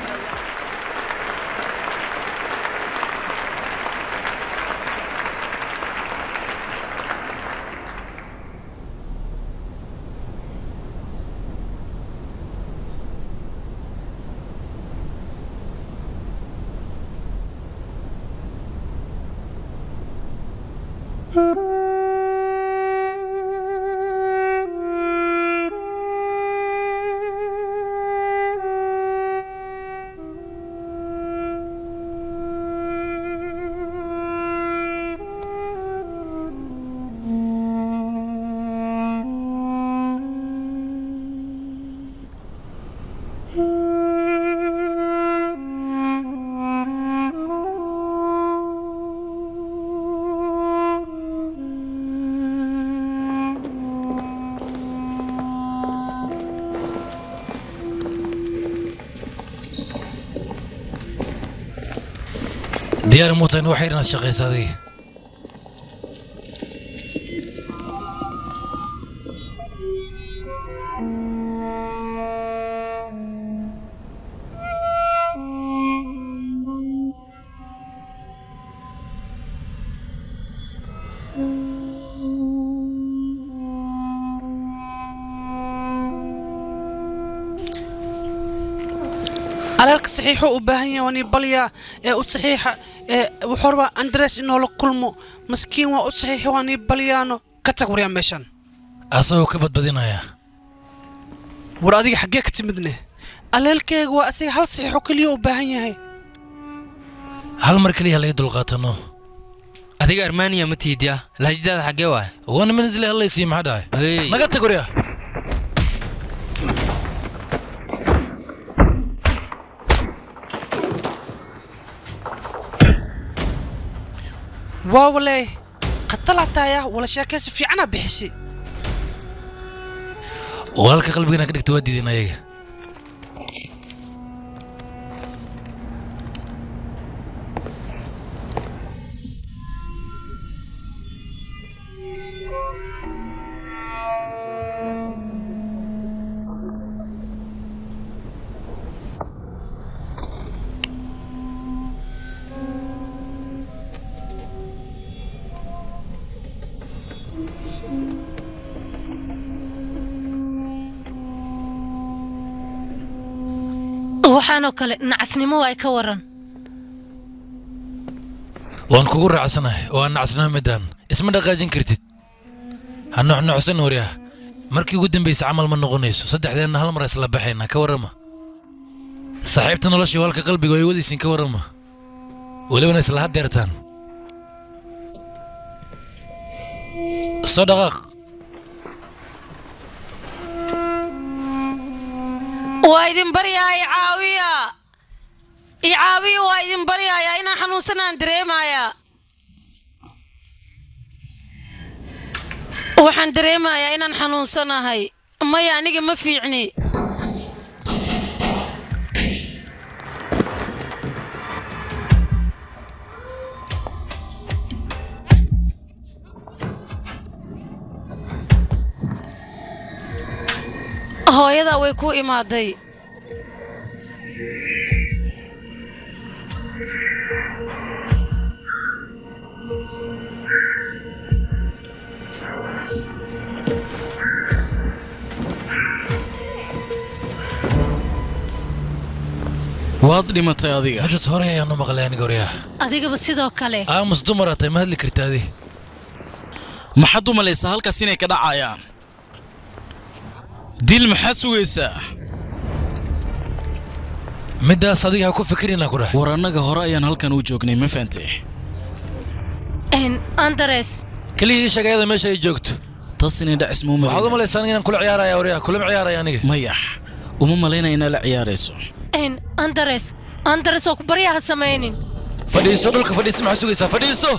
diyaar muutan waxay inaad shaqaysa adiga alaalka saxiixuu u baahan yahay waanii balyaa ee u saxiixa ee wuxuu rabaa andres inoola kulmo maskiin waa u saxiixa waanii balyaano ka tag waryaa meeshan asagoo ka badbadinaya war adiga xaggee ka timidne aleelkeyga waa asiga hal saxiixo keliya u baahan yahay hal mar keliya laga dulqaatano adiga armaniya ma tiidya lahajadaada xaggee waay one minute le hallaysiiya maxaa dhahay naga tag waryaa waa walee khatalataaya wala sheekaysi fiicana bixisi walaalka qalbigana ka dhigta waa diideen ayaga waxaanoo kale nacasnimo ay ka waran waan kugu raacsanahay oo aan nacasnimo midaan isma dhaqaajin kartid ha nuxnuxsan waryaa markii ugu dambaysa camal ma noqonayso saddexdeenna hal mar isla baxayna ka warrama saaxiibta nolosha walka qalbiga ay wadaysiin ka warrama welibana isla haddeertaan soo dhaqaaq waa idin baryaa icaawiya icaawiya waa idin baryayaa inaan xanuunsanaan dareemayaa waxaan dareemayaa inaan xanuunsanahay maya aniga ma fiicni hooyadaa way ku imaaday waad dhimatay adiga majas hore ayaanu maqlay aniga waryaa adigaba sidoo kale aamus dumara tay ma hadli karta adi maxaad u malaysaa halkaas inay ka dhacayaan dil maxaa sugaysaa middaas adiga ha ku fikirina ku dheh war annaga hore ayaan halkan u joognay ma fahamtay andres keliya ii sheeg ayada meesha ay joogto tas inay dhacis ma waxaad u malaysaa aniga inaan kula ciyaaraya waryaa kulama ciyaaraya aniga mayax uma malaynaya inaa la ciyaarayso andres andres oo ku baryaha samaynin fadhiiso dhulka fadhiiso maxaa sugaysaa fadhiiso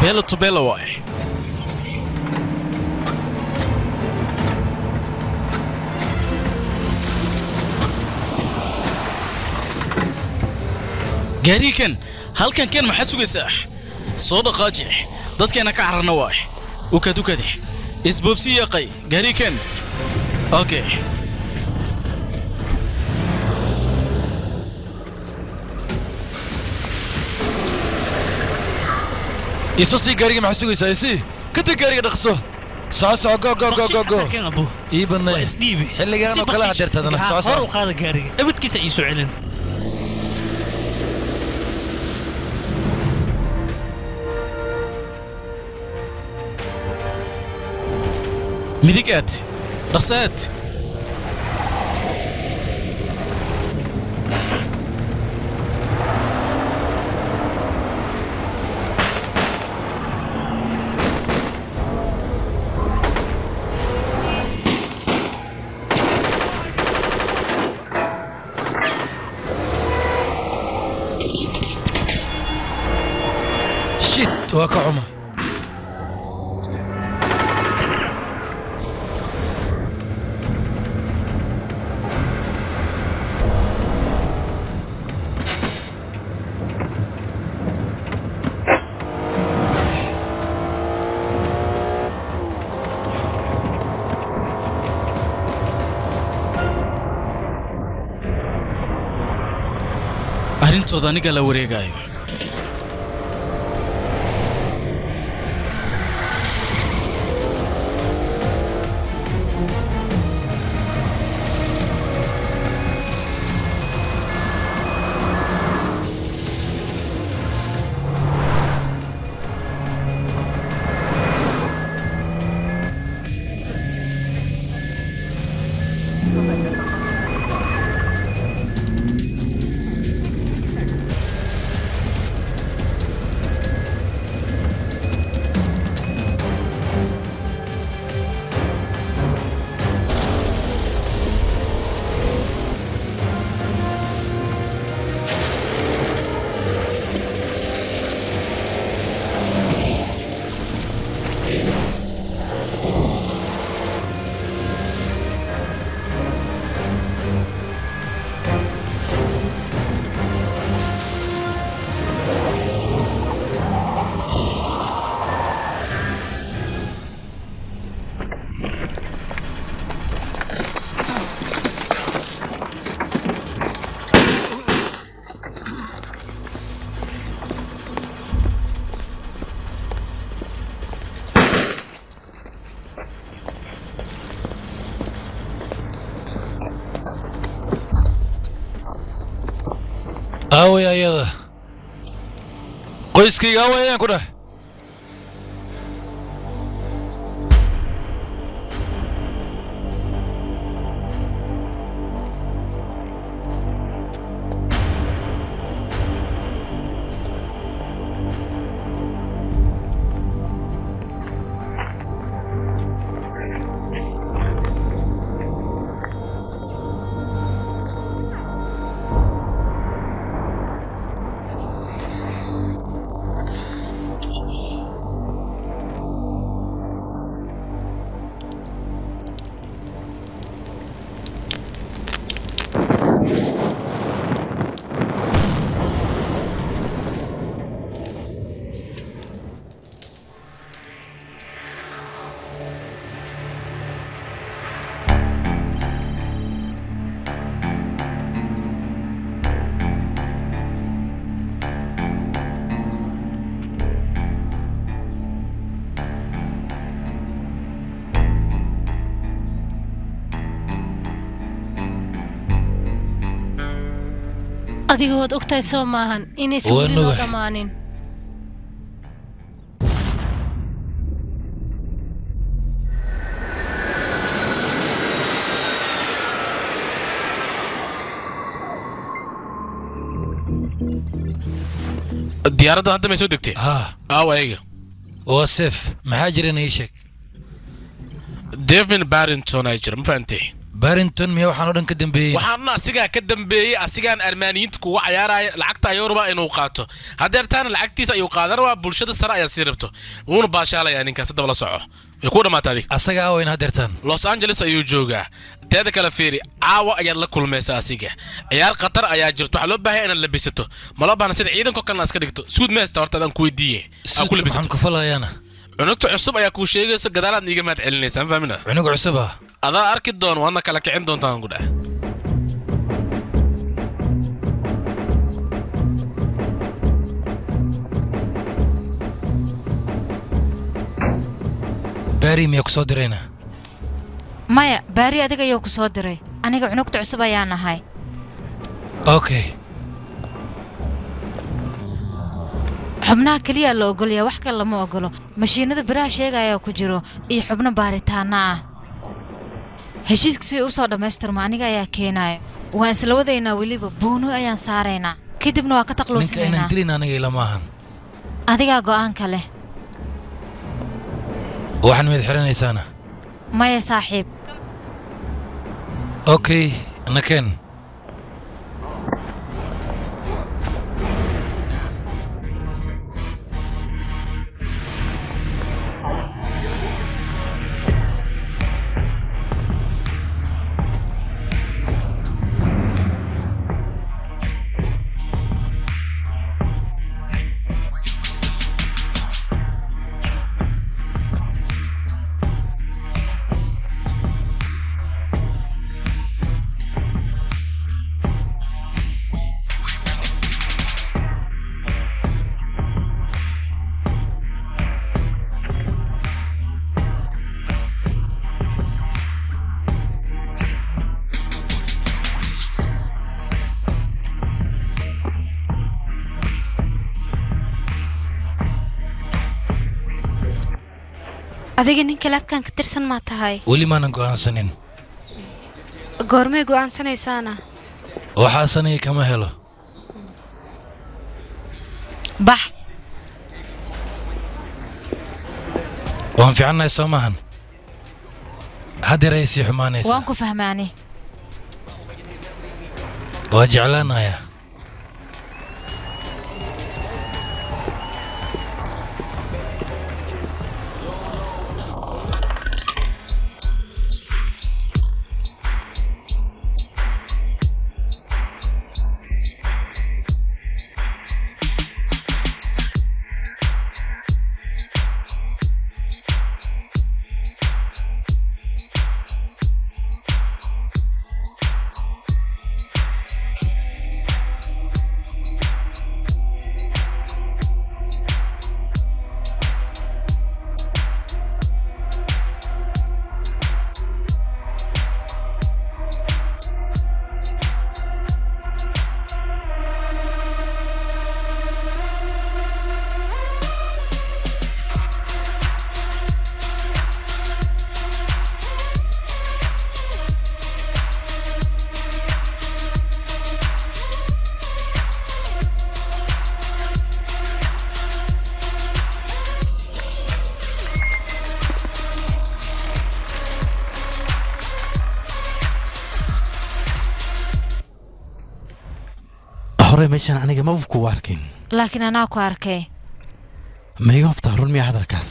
beelo to beelo waay gaariikan halkan keen maxaa sugaysaa soo dhaqaaji dadkeena ka cararna waay ukad ukade isboobsi yaqay gaariikan okay iso sii gaariga maxaa sugaysaa isi ka tag gaariga dhaqso soco soco go go go go go ii banay isdhiibi xilligaan oo kale hadeertadana soco hor soco u qaada gaariga abadkiisa ii soo celin midig aad dhaqso aad shit waa ka xuma arrintooda aniga la wareegayo aaway ayada qoyskayga aaway ayaan ku dhah adiga waad ogtahay soo maahan inaysan Waa weli noo nugax. dhammaanin diyaaradda hadda may soo degtay haa aawa ayaga waa seef maxaa jirana ii sheeg devin barrington aa jira ma fahantay barrington miya waxaan oo dhan ka dambeeyey waxaana asigaa ka dambeeyey asigaan armaaniyiinta kuga cayaaraya lacagta ayuu rabaa inuu qaato hadeertaana lacagtiisa ayuu qaadan rabaa bulshada sare ayaa sii rabto wuuna baashaalayaa ninkaas haddaba la soco way ku dhammaata adig asaga aawayna hadeertaan los angeles ayuu joogaa teeda kale fiiri caawa ayaad la kulmaysa asiga ciyaar khatar ayaa jirto waxaa loo baahaya inaad labisato maloo baahna sida ciidanko kalena iska dhigto suud meesta horta adaan ku weydiiye aa ku maxaan ku falayaana cunugta cusub ayaa kuu sheegaysa gadaalaad iiga mahad celinaysaa fahmina cunug cusub ah adaa arki doon waadna kala kicin doontaan ku dheh baari miyaa ku soo dirayna maya baari adiga ayuu ku soo diray aniga cunugta cusub ayaan ahay okay xubnaha keliyaa la ogolyaa wax kale lama ogolo mashiinada biraha sheegaya ku jiro iyo xubno baaritaana ah heshiiska si u soo dhammaystirma aniga ayaa keenayo waan isla wadaynaa weliba buuno ayaan saaraynaa kadibna waa ka ninka taqluusinaynaa inaan dilin aniga ilama ahan adigaa go'aanka leh waxaan mid xiranaysaana maya saaxiib okay nakeen adiga ninka laabkan ka tirsan maa tahay weli maanan go'aansanin goormay go'aansanaysaana waxaasanaya kama helo bax waan fiicannahay soo maahan haddeer ayay sii xumaanaysaa waan ku fahmaani waa jeclaanayaa hore meeshaan aniga maba kugu arkin laakiin anaa ku arkay ma iga hobtaa run miya hadalkaas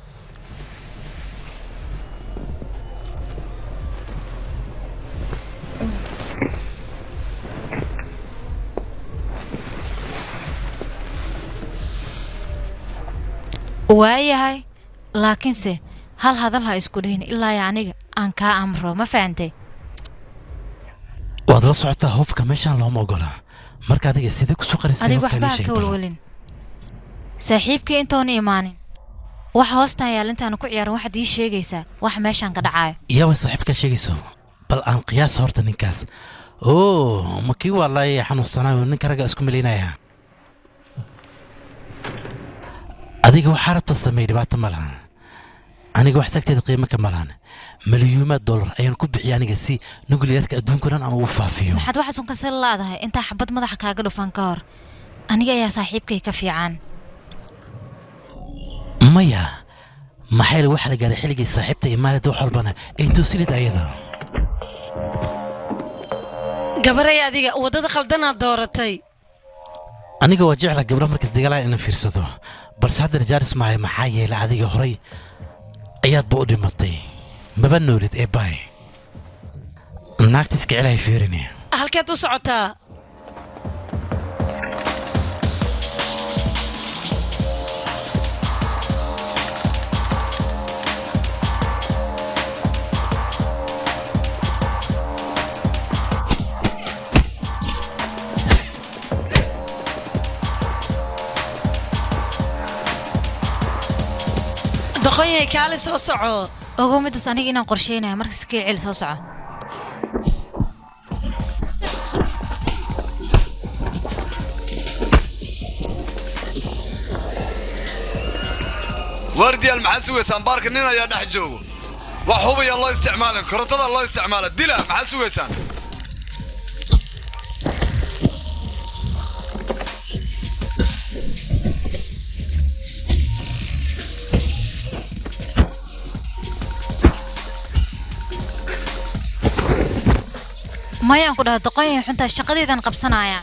waayahay laakiinse hal hadal ha isku dhihin ilaa iyo aniga aan kaa amro ma fahantay waad la socotaa hubka meeshaan looma ogola marka adiga sidee kusoo qarisay adiga hubka waxba ii ha sheeg ka bal. walwalin saaxiibkii intoona imaanin waxa hoostaan yaal intaanu ku ciyaaran waxaad ii sheegaysaa waxa meeshaan ka dhacaayo iyaba saaxiibka sheegayso bal aan qiyaasa horta ninkaas oo ma kii waa laay xanuunsanaayo ninka ragga isku malaynaya adiga waxaa rabta sameey dhibaato ma lahan aniga wax sagteeda qiimo ka ma lahan malyuumaad dollar ayaan ku bixiya aniga si nuclearka adduunka dhan aan ugu faafiyo maxaad waxaasun ka sal laadahay intaa xabad madaxa kaaga dhufan ka hor aniga ayaa saaxiibkay ka fiican maya maxaa yeele waxaa la gaaray xilligii saaxiibta iyo maalinta wax walbana ay toosinid ayada gabaray adiga waddada khaldanaad dooratay aniga waa jecla gabdho markas dagaalaa inaan fiirsado balse haddana jaaris maayo maxaa yeelay adiga horay ayaadba u dhimatay maba noolid ee baay naagta iska celahay fiirini halkeed u socotaa doqonyay kaali soo soco ogow midaas aniga inaan qorsheynayo markas kii celi soo soco waardiyaal maxaa sugaysaan baarka nin ayaa dhex joogo wax hubaya loo isticmaalin korontada loo isticmaala dila maxaa sugaysaan mayaan ku dhaha doqonyay xuntaa shaqadeedan qabsanaya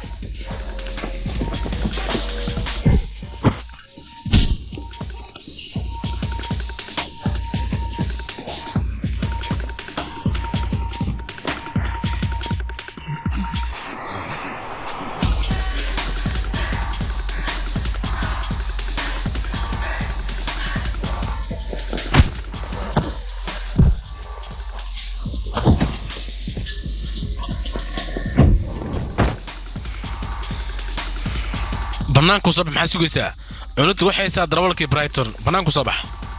bannaanku soo bax maxaa sugaysaa cunugta waxay haysaa darawalkii brighton bannaanku soo bax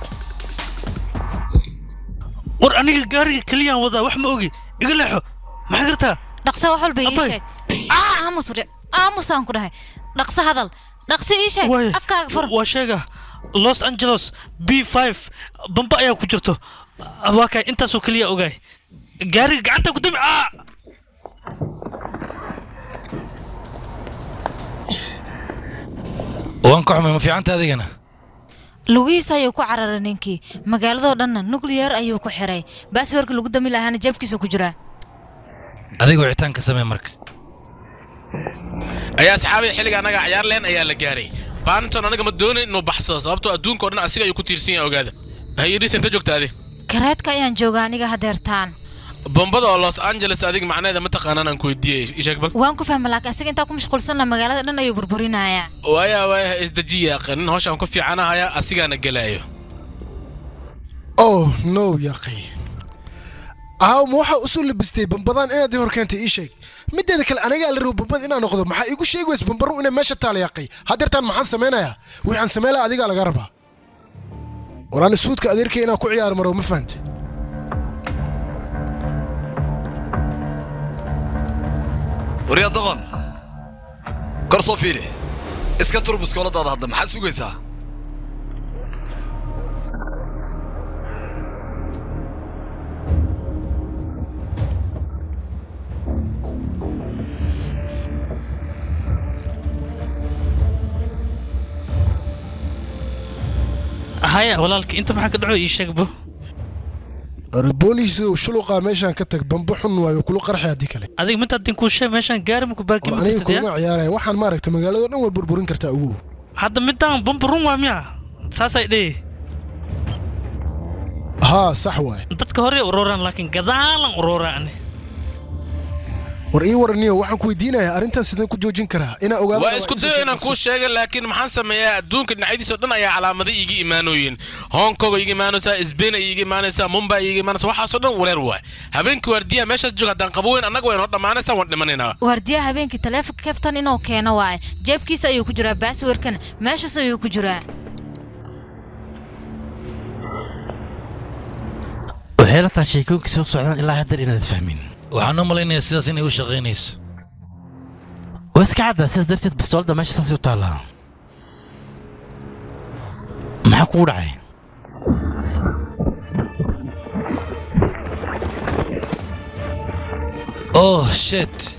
war aniga gaariga keliyaan wadaa wax ma ogi iga leexo maxaa gartaa dhaqsa wax walba ii sheeg aamus udhe aamusaan ku dhahay dhaqsa hadal dhaqsi ii sheeg afkaaga fur waa sheega los angeles b five bamba ayaa ku jirto waa kay intaasoo keliya ogaay gaariga gacanta ku dami aa waan ka xumay ma fiicanta adigana lugihiisa ayuu ku cararay ninkii magaaladoo dhanna nuclear ayuu ku xiray baaswarka lagu dami lahaana jeebkiisa ku jiraa adiga wicitaanka samee marka ayaa asxaabay xilliga annaga cayaar leen ayaa la gaaray barnton anaga ma doonayn inuu baxsado sababtoo adduunka oo dhan asiga ayuu ku tiirsan yahay ogaada hayidhiisan ka joogta adi kareedka ayaan joogaa aniga hadeertaan bombada oo los angeles adiga macnaheeda ma taqaanaan aan ku weydiiyey isheeg bal waan ku fahma laakiin asiga intaa ku mashquulsanna magaalada dhan ayuu burburinayaa waaya waaya isdajiya nin hawshaan ku fiicanahaya asigaana gelaayo oh no yaqi aaw ma waxaa usoo labistay bambadaan inaad hor keentay ii sheeg mideeda kale anigaa la rabo bambada inaan noqdo maxaa iigu sheegi weysa bambaru inay meesha taala yaqay hadeertaan maxaan samaynayaa wixaan sameylaa adigaa laga rabaa waraan suudka adeerkay inaan ku ciyaar maro ma fahante waryaa doqon kor soo fiiri iska tur muskooladaada hadda maxaad sugaysaa haya walaalka inta maxaa ka dhaco ii sheegbo booliis shuluqaa meeshaan ka tag bamba xun waayo kula qarxay haddii kale adiga mintaadin kuu sheeg meeshaan gaari maku baaki war aniga kuma ciyaaraya waxaan maaragta magaalado dhan way burburin kartaa ugu hadda midaan bamba run waa miya saasay dhee haa sax waay dadka hore urooraan laakiin gadaalan urooraan war ii waraniyo waxaan ku weydiinayaa arrintan sideen ku joojin karaa inaa ogaado waa isku dayo inaan kuu sheega laakiin maxaan sameeyaa adduunka dhinacyadiisa dhan ayaa calaamada iiga imaanooyin hong kong iiga imaanaysaa sbain ay iiga imaanaysaa mumbai iiga imaanaysaa waxaasoo dhan wareer waay habeenkii waardiyaha meeshaas jooga haddaan qabo weyn annaga waynoo dhammaanaysaa waan dhimanaynaa waardiyaha habeenkii taleefonka kabtan inuu keeno waaye jeebkiisa ayuu ku jiraa baaswarkana meeshaas ayuu ku jiraa waxay la tahay sheekooyinkiisa u socdaan ilaa haddar inaad fahmin waxaan u malaynayaa sidaas inay u shaqaynayso waa iska caddaa sidaas darteed bastoolada meesha saasay u taallaa maxaa kugu dhacay oh shit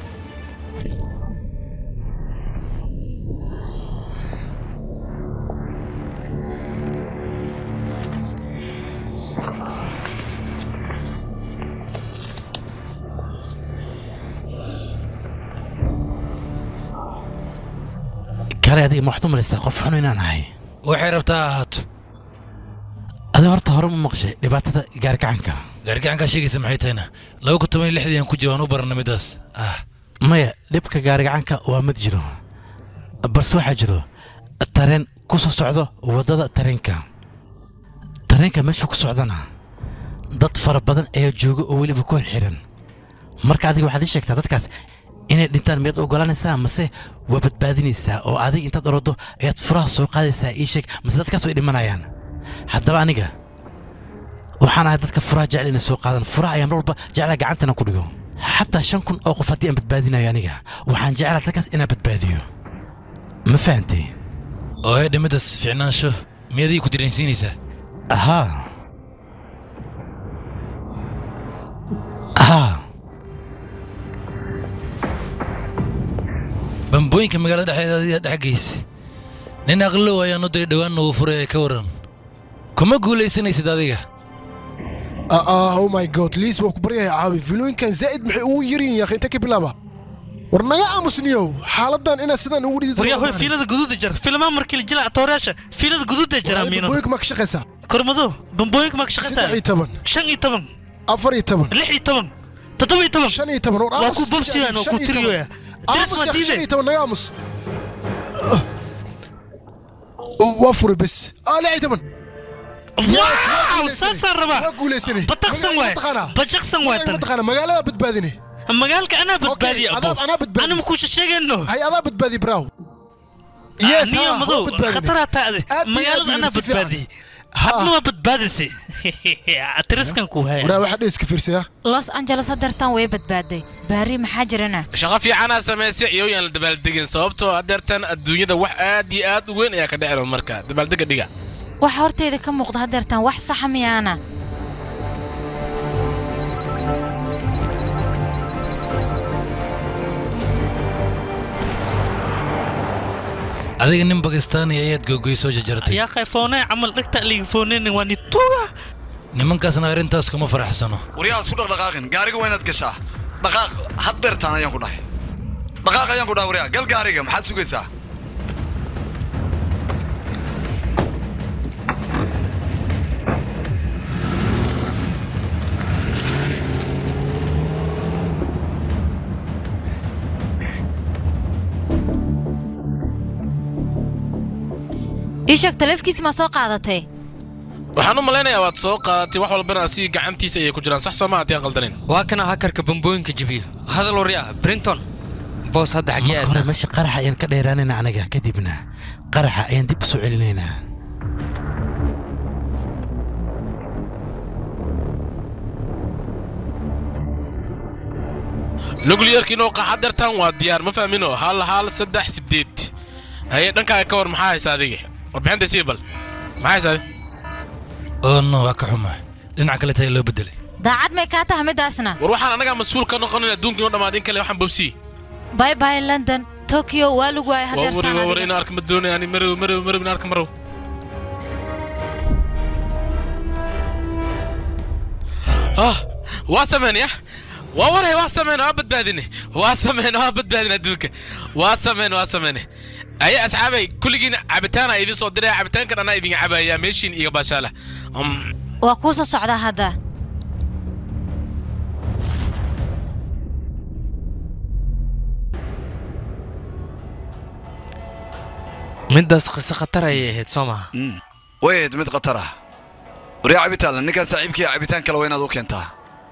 kaalay adiga ma waxaad u malaysaa qof xun inaan ahay waxay rabtaa ha ahaato adiga horta hore ma maqshay dhibaatada gaargacanka gaargacankaa sheegaysa maxay tahayna laba kun toban iyo lixdii aan ku jiro waan u baranay midaas ah maya dhibka gaarigacanka waa mid jiro balse waxaa jiro tareen ku soo socdo waddada tareenka tareenka meeshuu ku socdana dad fara badan ayaa jooga oo weliba ku xirxiran marka adiga waxaad ii sheegtaa dadkaas inay dhintaan miyaad ogolanaysaa mase waa badbaadinaysaa oo adiga intaad orodo ayaad furaha soo qaadaysaa ii sheeg mase dadkaas way dhimanayaan haddaba aniga waxaan ahay dadka furaha jecel inay soo qaadaan furaha ayaa mar walba jeclaa gacantana ku dhigo xataa shan kun oo qof haddii aan badbaadinayo aniga waxaan jeclaa dadkaas inaan badbaadiyo ma fahantay oo ee dhimidaas fiicnaansho miyadii ku direensiinaysaa haa haa bambooyinka magaalada dhexdeeda adiga dhex geysa nin aqlow ayaa noo diray dhowaan noogu furay ee ka waran kuma guulaysanaysid adiga ah oh my god liis waa ku baryahay caawi filooyinkan zaa'id maxay ugu yaryihin yaakhi inta ka bilaaba war naga aamusniyow xaaladan inaad sidaan ugu dhidi waryaa fiilada guduuda jar filmaa markii la jila tooraasha fiilada guduuda jara miino bambooyinka ma ka shaqaysaa kormado bambooyinka ma ka shaqaysaa saddex iyo toban shan iyo toban afar iyo toban lix iyo toban toddoba iyo toban shan iyo toban war waa ku bobsiyaan oo ku tiriyoya aamus yaakhi shan iyo toban naga aamus waa furi bes ah lix iyo toban waaw saasaan rabaa waa guulaysanay bataqsan waay bajaqsan waay tan mataqaana magaalada badbaadine magaalka anaa badbaadiya adaab anaa badbaadi anama kuusha sheegayno hay adaa badbaadi brow niyo madow khataraa taade magaalada anaa badbaadiyey hadna waa badbaadisay tiriskan ku haya waraa waxaa dheeska fiirsaya los angeles hadeertaan way badbaaday baari maxaa jirana shaqo fiicanaa samaysay iyooyaan la dabaaldegin sababtoo hadeertan adduunyada wax aad iyo aad u weyn ayaa ka dhecelo marka dabaaldega dhiga waxa horteyda ka muuqda hadeertaan wax saxa miyaana adiga nin bakistaani ayaad googoy soo jajartay yaa qayfoonee camal dhegta liga fooneynin waa ni tuuga nimankaasna arrintaas kuma faraxsano waryaa isku dhaqdhaqaaqin gaariga waa inaad gashaa dhaqaaq haddeertaan ayaan ku dhahay dhaqaaq ayaan ku dhahay waryaa gal gaariga maxaad sugaysaa ii sheeg taleefkiisi maa soo qaadatay waxaan u malaynayaa waad soo qaadatay wax walbana asigi gacantiisa ayay ku jiraan sax sooma haddii aan qaldanin waa kana hakarka bambooyinka jibiyo hadal waryaa brinton boos hadda xaggee marka hore meesha qaraxa ayaan ka dheeraanaynaa anaga kadibna qaraxa ayaan dib u soo celinaynaa nucliyarka inuu qaxa dartan waa diyaar ma fahmino hal hal saddex sideed haye dhankaaga ka war maxaa haysa adiga warbixinta sii bal maxaa haysa adiga oo no waa ka xumaa dhinaca kale tahay loo bedelay daacad may kaa taha midaasna war waxaan anagaa mas-uul ka noqonin adduunka inoo dhammaadin kale waxaan bobsii bye bye london tokyo waa lagu waayay waa wari hadeertaan waa wari adiga in arka ma doonay ani marow marow marow in arka marow ah waa sameynaya waa waray waa sameyna waa badbaadine waa sameyna waa badbaadine adduunka waa sameyna waa sameyne aye asxaabay kulligiina cabitaana idin soo diraya cabitaankan anaa idin cabaya meeshiin iga baashaala Um, waa kuu soo socdaa hadda middaas qiso khatar ayay ahayd soo maha way ahayd mid khatar ah waryaa cabitaanla ninkaan saaxiibkii cabitaan kale waa inaad u keentaa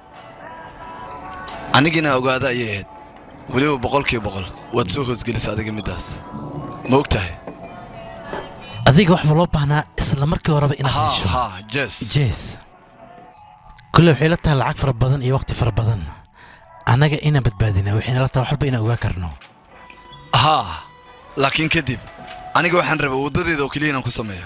anigiina ogaada ayay ahayd weliba boqolkiiba boqol waad soo hoosgelisa adiga middaas ma og tahay adiga waxba loo baahnaa isla markii horeba inaad ha hesho ha jes jees kulle waxay la tahay lacag fara badan iyo waqti fara badan annaga inaan badbaadina waxayna la tahay wax walba inaan ogaa karno haa laakiin kadib aniga waxaan rabaa waddadeeda oo keliya inaan ku sameeyo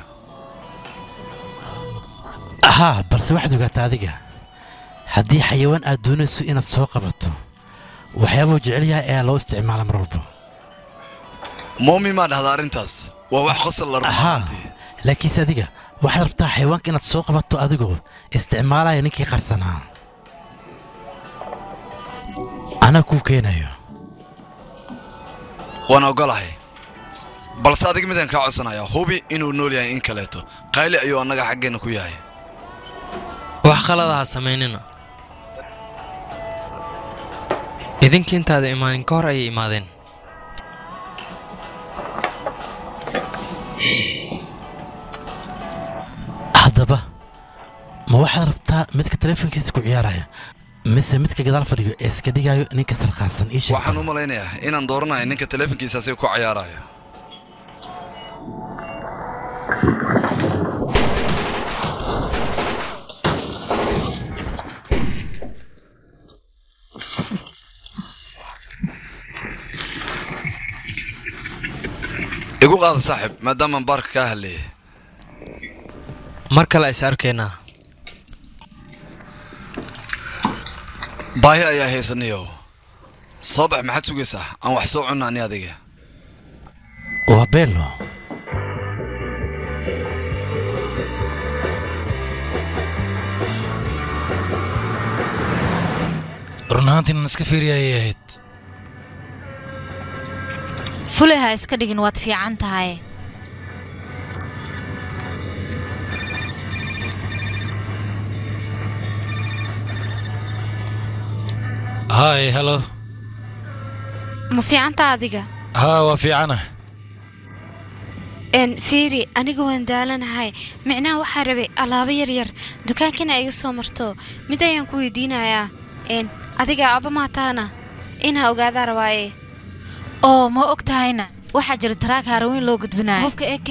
haa balse waxaad ogaataa adiga haddii xayawaan aad doonayso inaad soo qabato waxyaabuu jecel yahay ayaa loo isticmaala mar walba moomi maa dhahda arrintaas waa wax qosol la rabo haa laakiinse adiga waxaad rabtaa xayawaanka inaad soo qabato adigoo isticmaalaya ninkii qarsanaa anaa kuu keenayo waan ogolahay balse adiga midaan kaa codsanayaa hubi inuu nool yahay in kaleeto qayli ayuu annaga xaggeenna ku yahay wax qalada ha samaynina idinkii intaada imaanin ka hor ayay imaadeen haddaba ma waxaad rabtaa midka taleefonkiisa ku ciyaaraya mise midka gadaal fadhiyo ee iska dhigayo ninka sarqaansan ii sheeg waxaan u malaynayaa inaan dooranayo ninka taleefonkiisa asiga ku cayaarayo igu qaada saaxib maadaamaan baarka kaa hadleeyay mar kale is arkaynaa baahi ayaa haysaniyo soo bax maxaad sugaysaa aan wax soo cunna ani adiga waa beelo run ahaantii inaan iska fiiriya ayay ahayd fulay ha iska dhigin waad fiican tahay hay halo ma fiicanta adiga haa waa fiicana n fiiri aniga waan daalanahay micnaha waxaa rabay alaabo yaryar dukaankana iga soo marto mid ayaan ku weydiinayaa n adiga aba maataana inaa ogaadaa rabaaye oo ma og tahayna waxaa jira taraag haraweyn loo gudbinayo hubka a k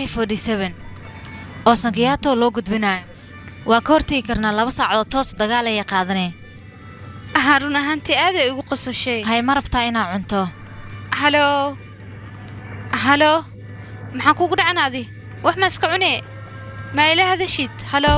oo sankiyaato loo gudbinayo waa ka hortegi karnaa laba saacadood toos dagaal ayay qaadaneen ahaa run ahaantii aaday igu qosashay hay ma rabtaa inaa cunto halo halo maxaa kugu dhacan adi wax ma iska cune maa ila hadashid halo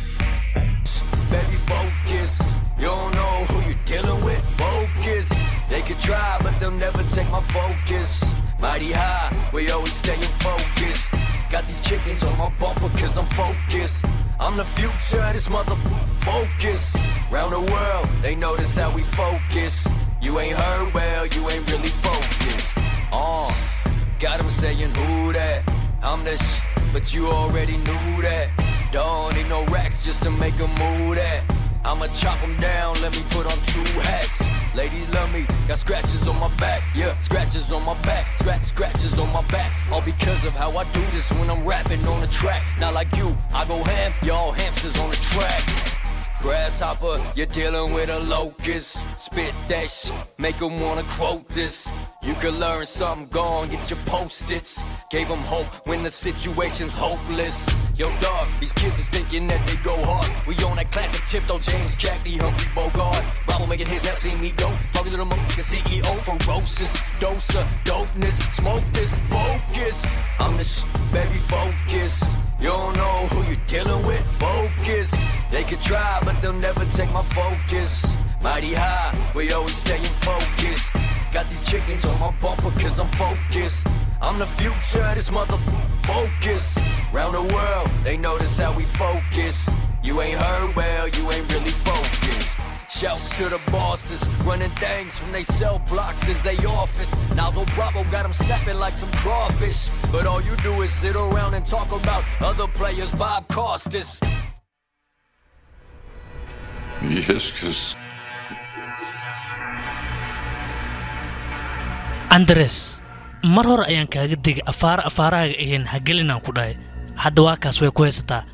Baby, focus. You don't know who you're dealing with. Focus. They could try, but they'll never take my focus. Mighty high, we always staying focused. Got these chickens on my bumper cause I'm focused. I'm the future of this mother focus. Round the world, they notice how we focus. You ain't heard well, you ain't really focused. Uh, got 'em saying who that? I'm the sh- but you already knew that. Don't need no racks just to make a move that. I'ma chop 'em down, let me put on two hats. Ladies love me, got scratches on my back, yeah, scratches on my back, scratch scratches on my back. All because of how I do this when I'm rapping on the track. Not like you, I go ham, y'all hamsters on the track. Grasshopper, you're dealing with a locust. Spit that shit, make 'em wanna quote this. You could learn something, go on, get your post-its. Gave 'em hope when the situation's hopeless. Yo, dog, these kids is thinking that they go hard. We on that classic tip, though, James Cagney, Humphrey Bogart. Bravo making hits, now see me go. Talking to the motherfucking CEO, ferocious. Dose of dopeness, smoke this, focus. I'm the sh- baby, focus. You don't know who you're dealing with, focus. They could try, but they'll never take my focus. Mighty high, we always staying focused. Got these chickens on my bumper cause I'm focused. I'm the future of this mother focus. Round the world, they notice how we focus. You ain't heard well, you ain't really focused. Shouts to the bosses, running things from they cell blocks as they office. Nozzle Bravo got them snapping like some crawfish. But all you do is sit around and talk about other players, Bob Costas. Yes, cause andres mar hore ayaan kaaga degay afaara afaarahaaga ahayn ha gelinaan ku dhahay hadda waa kaas way ku haysataa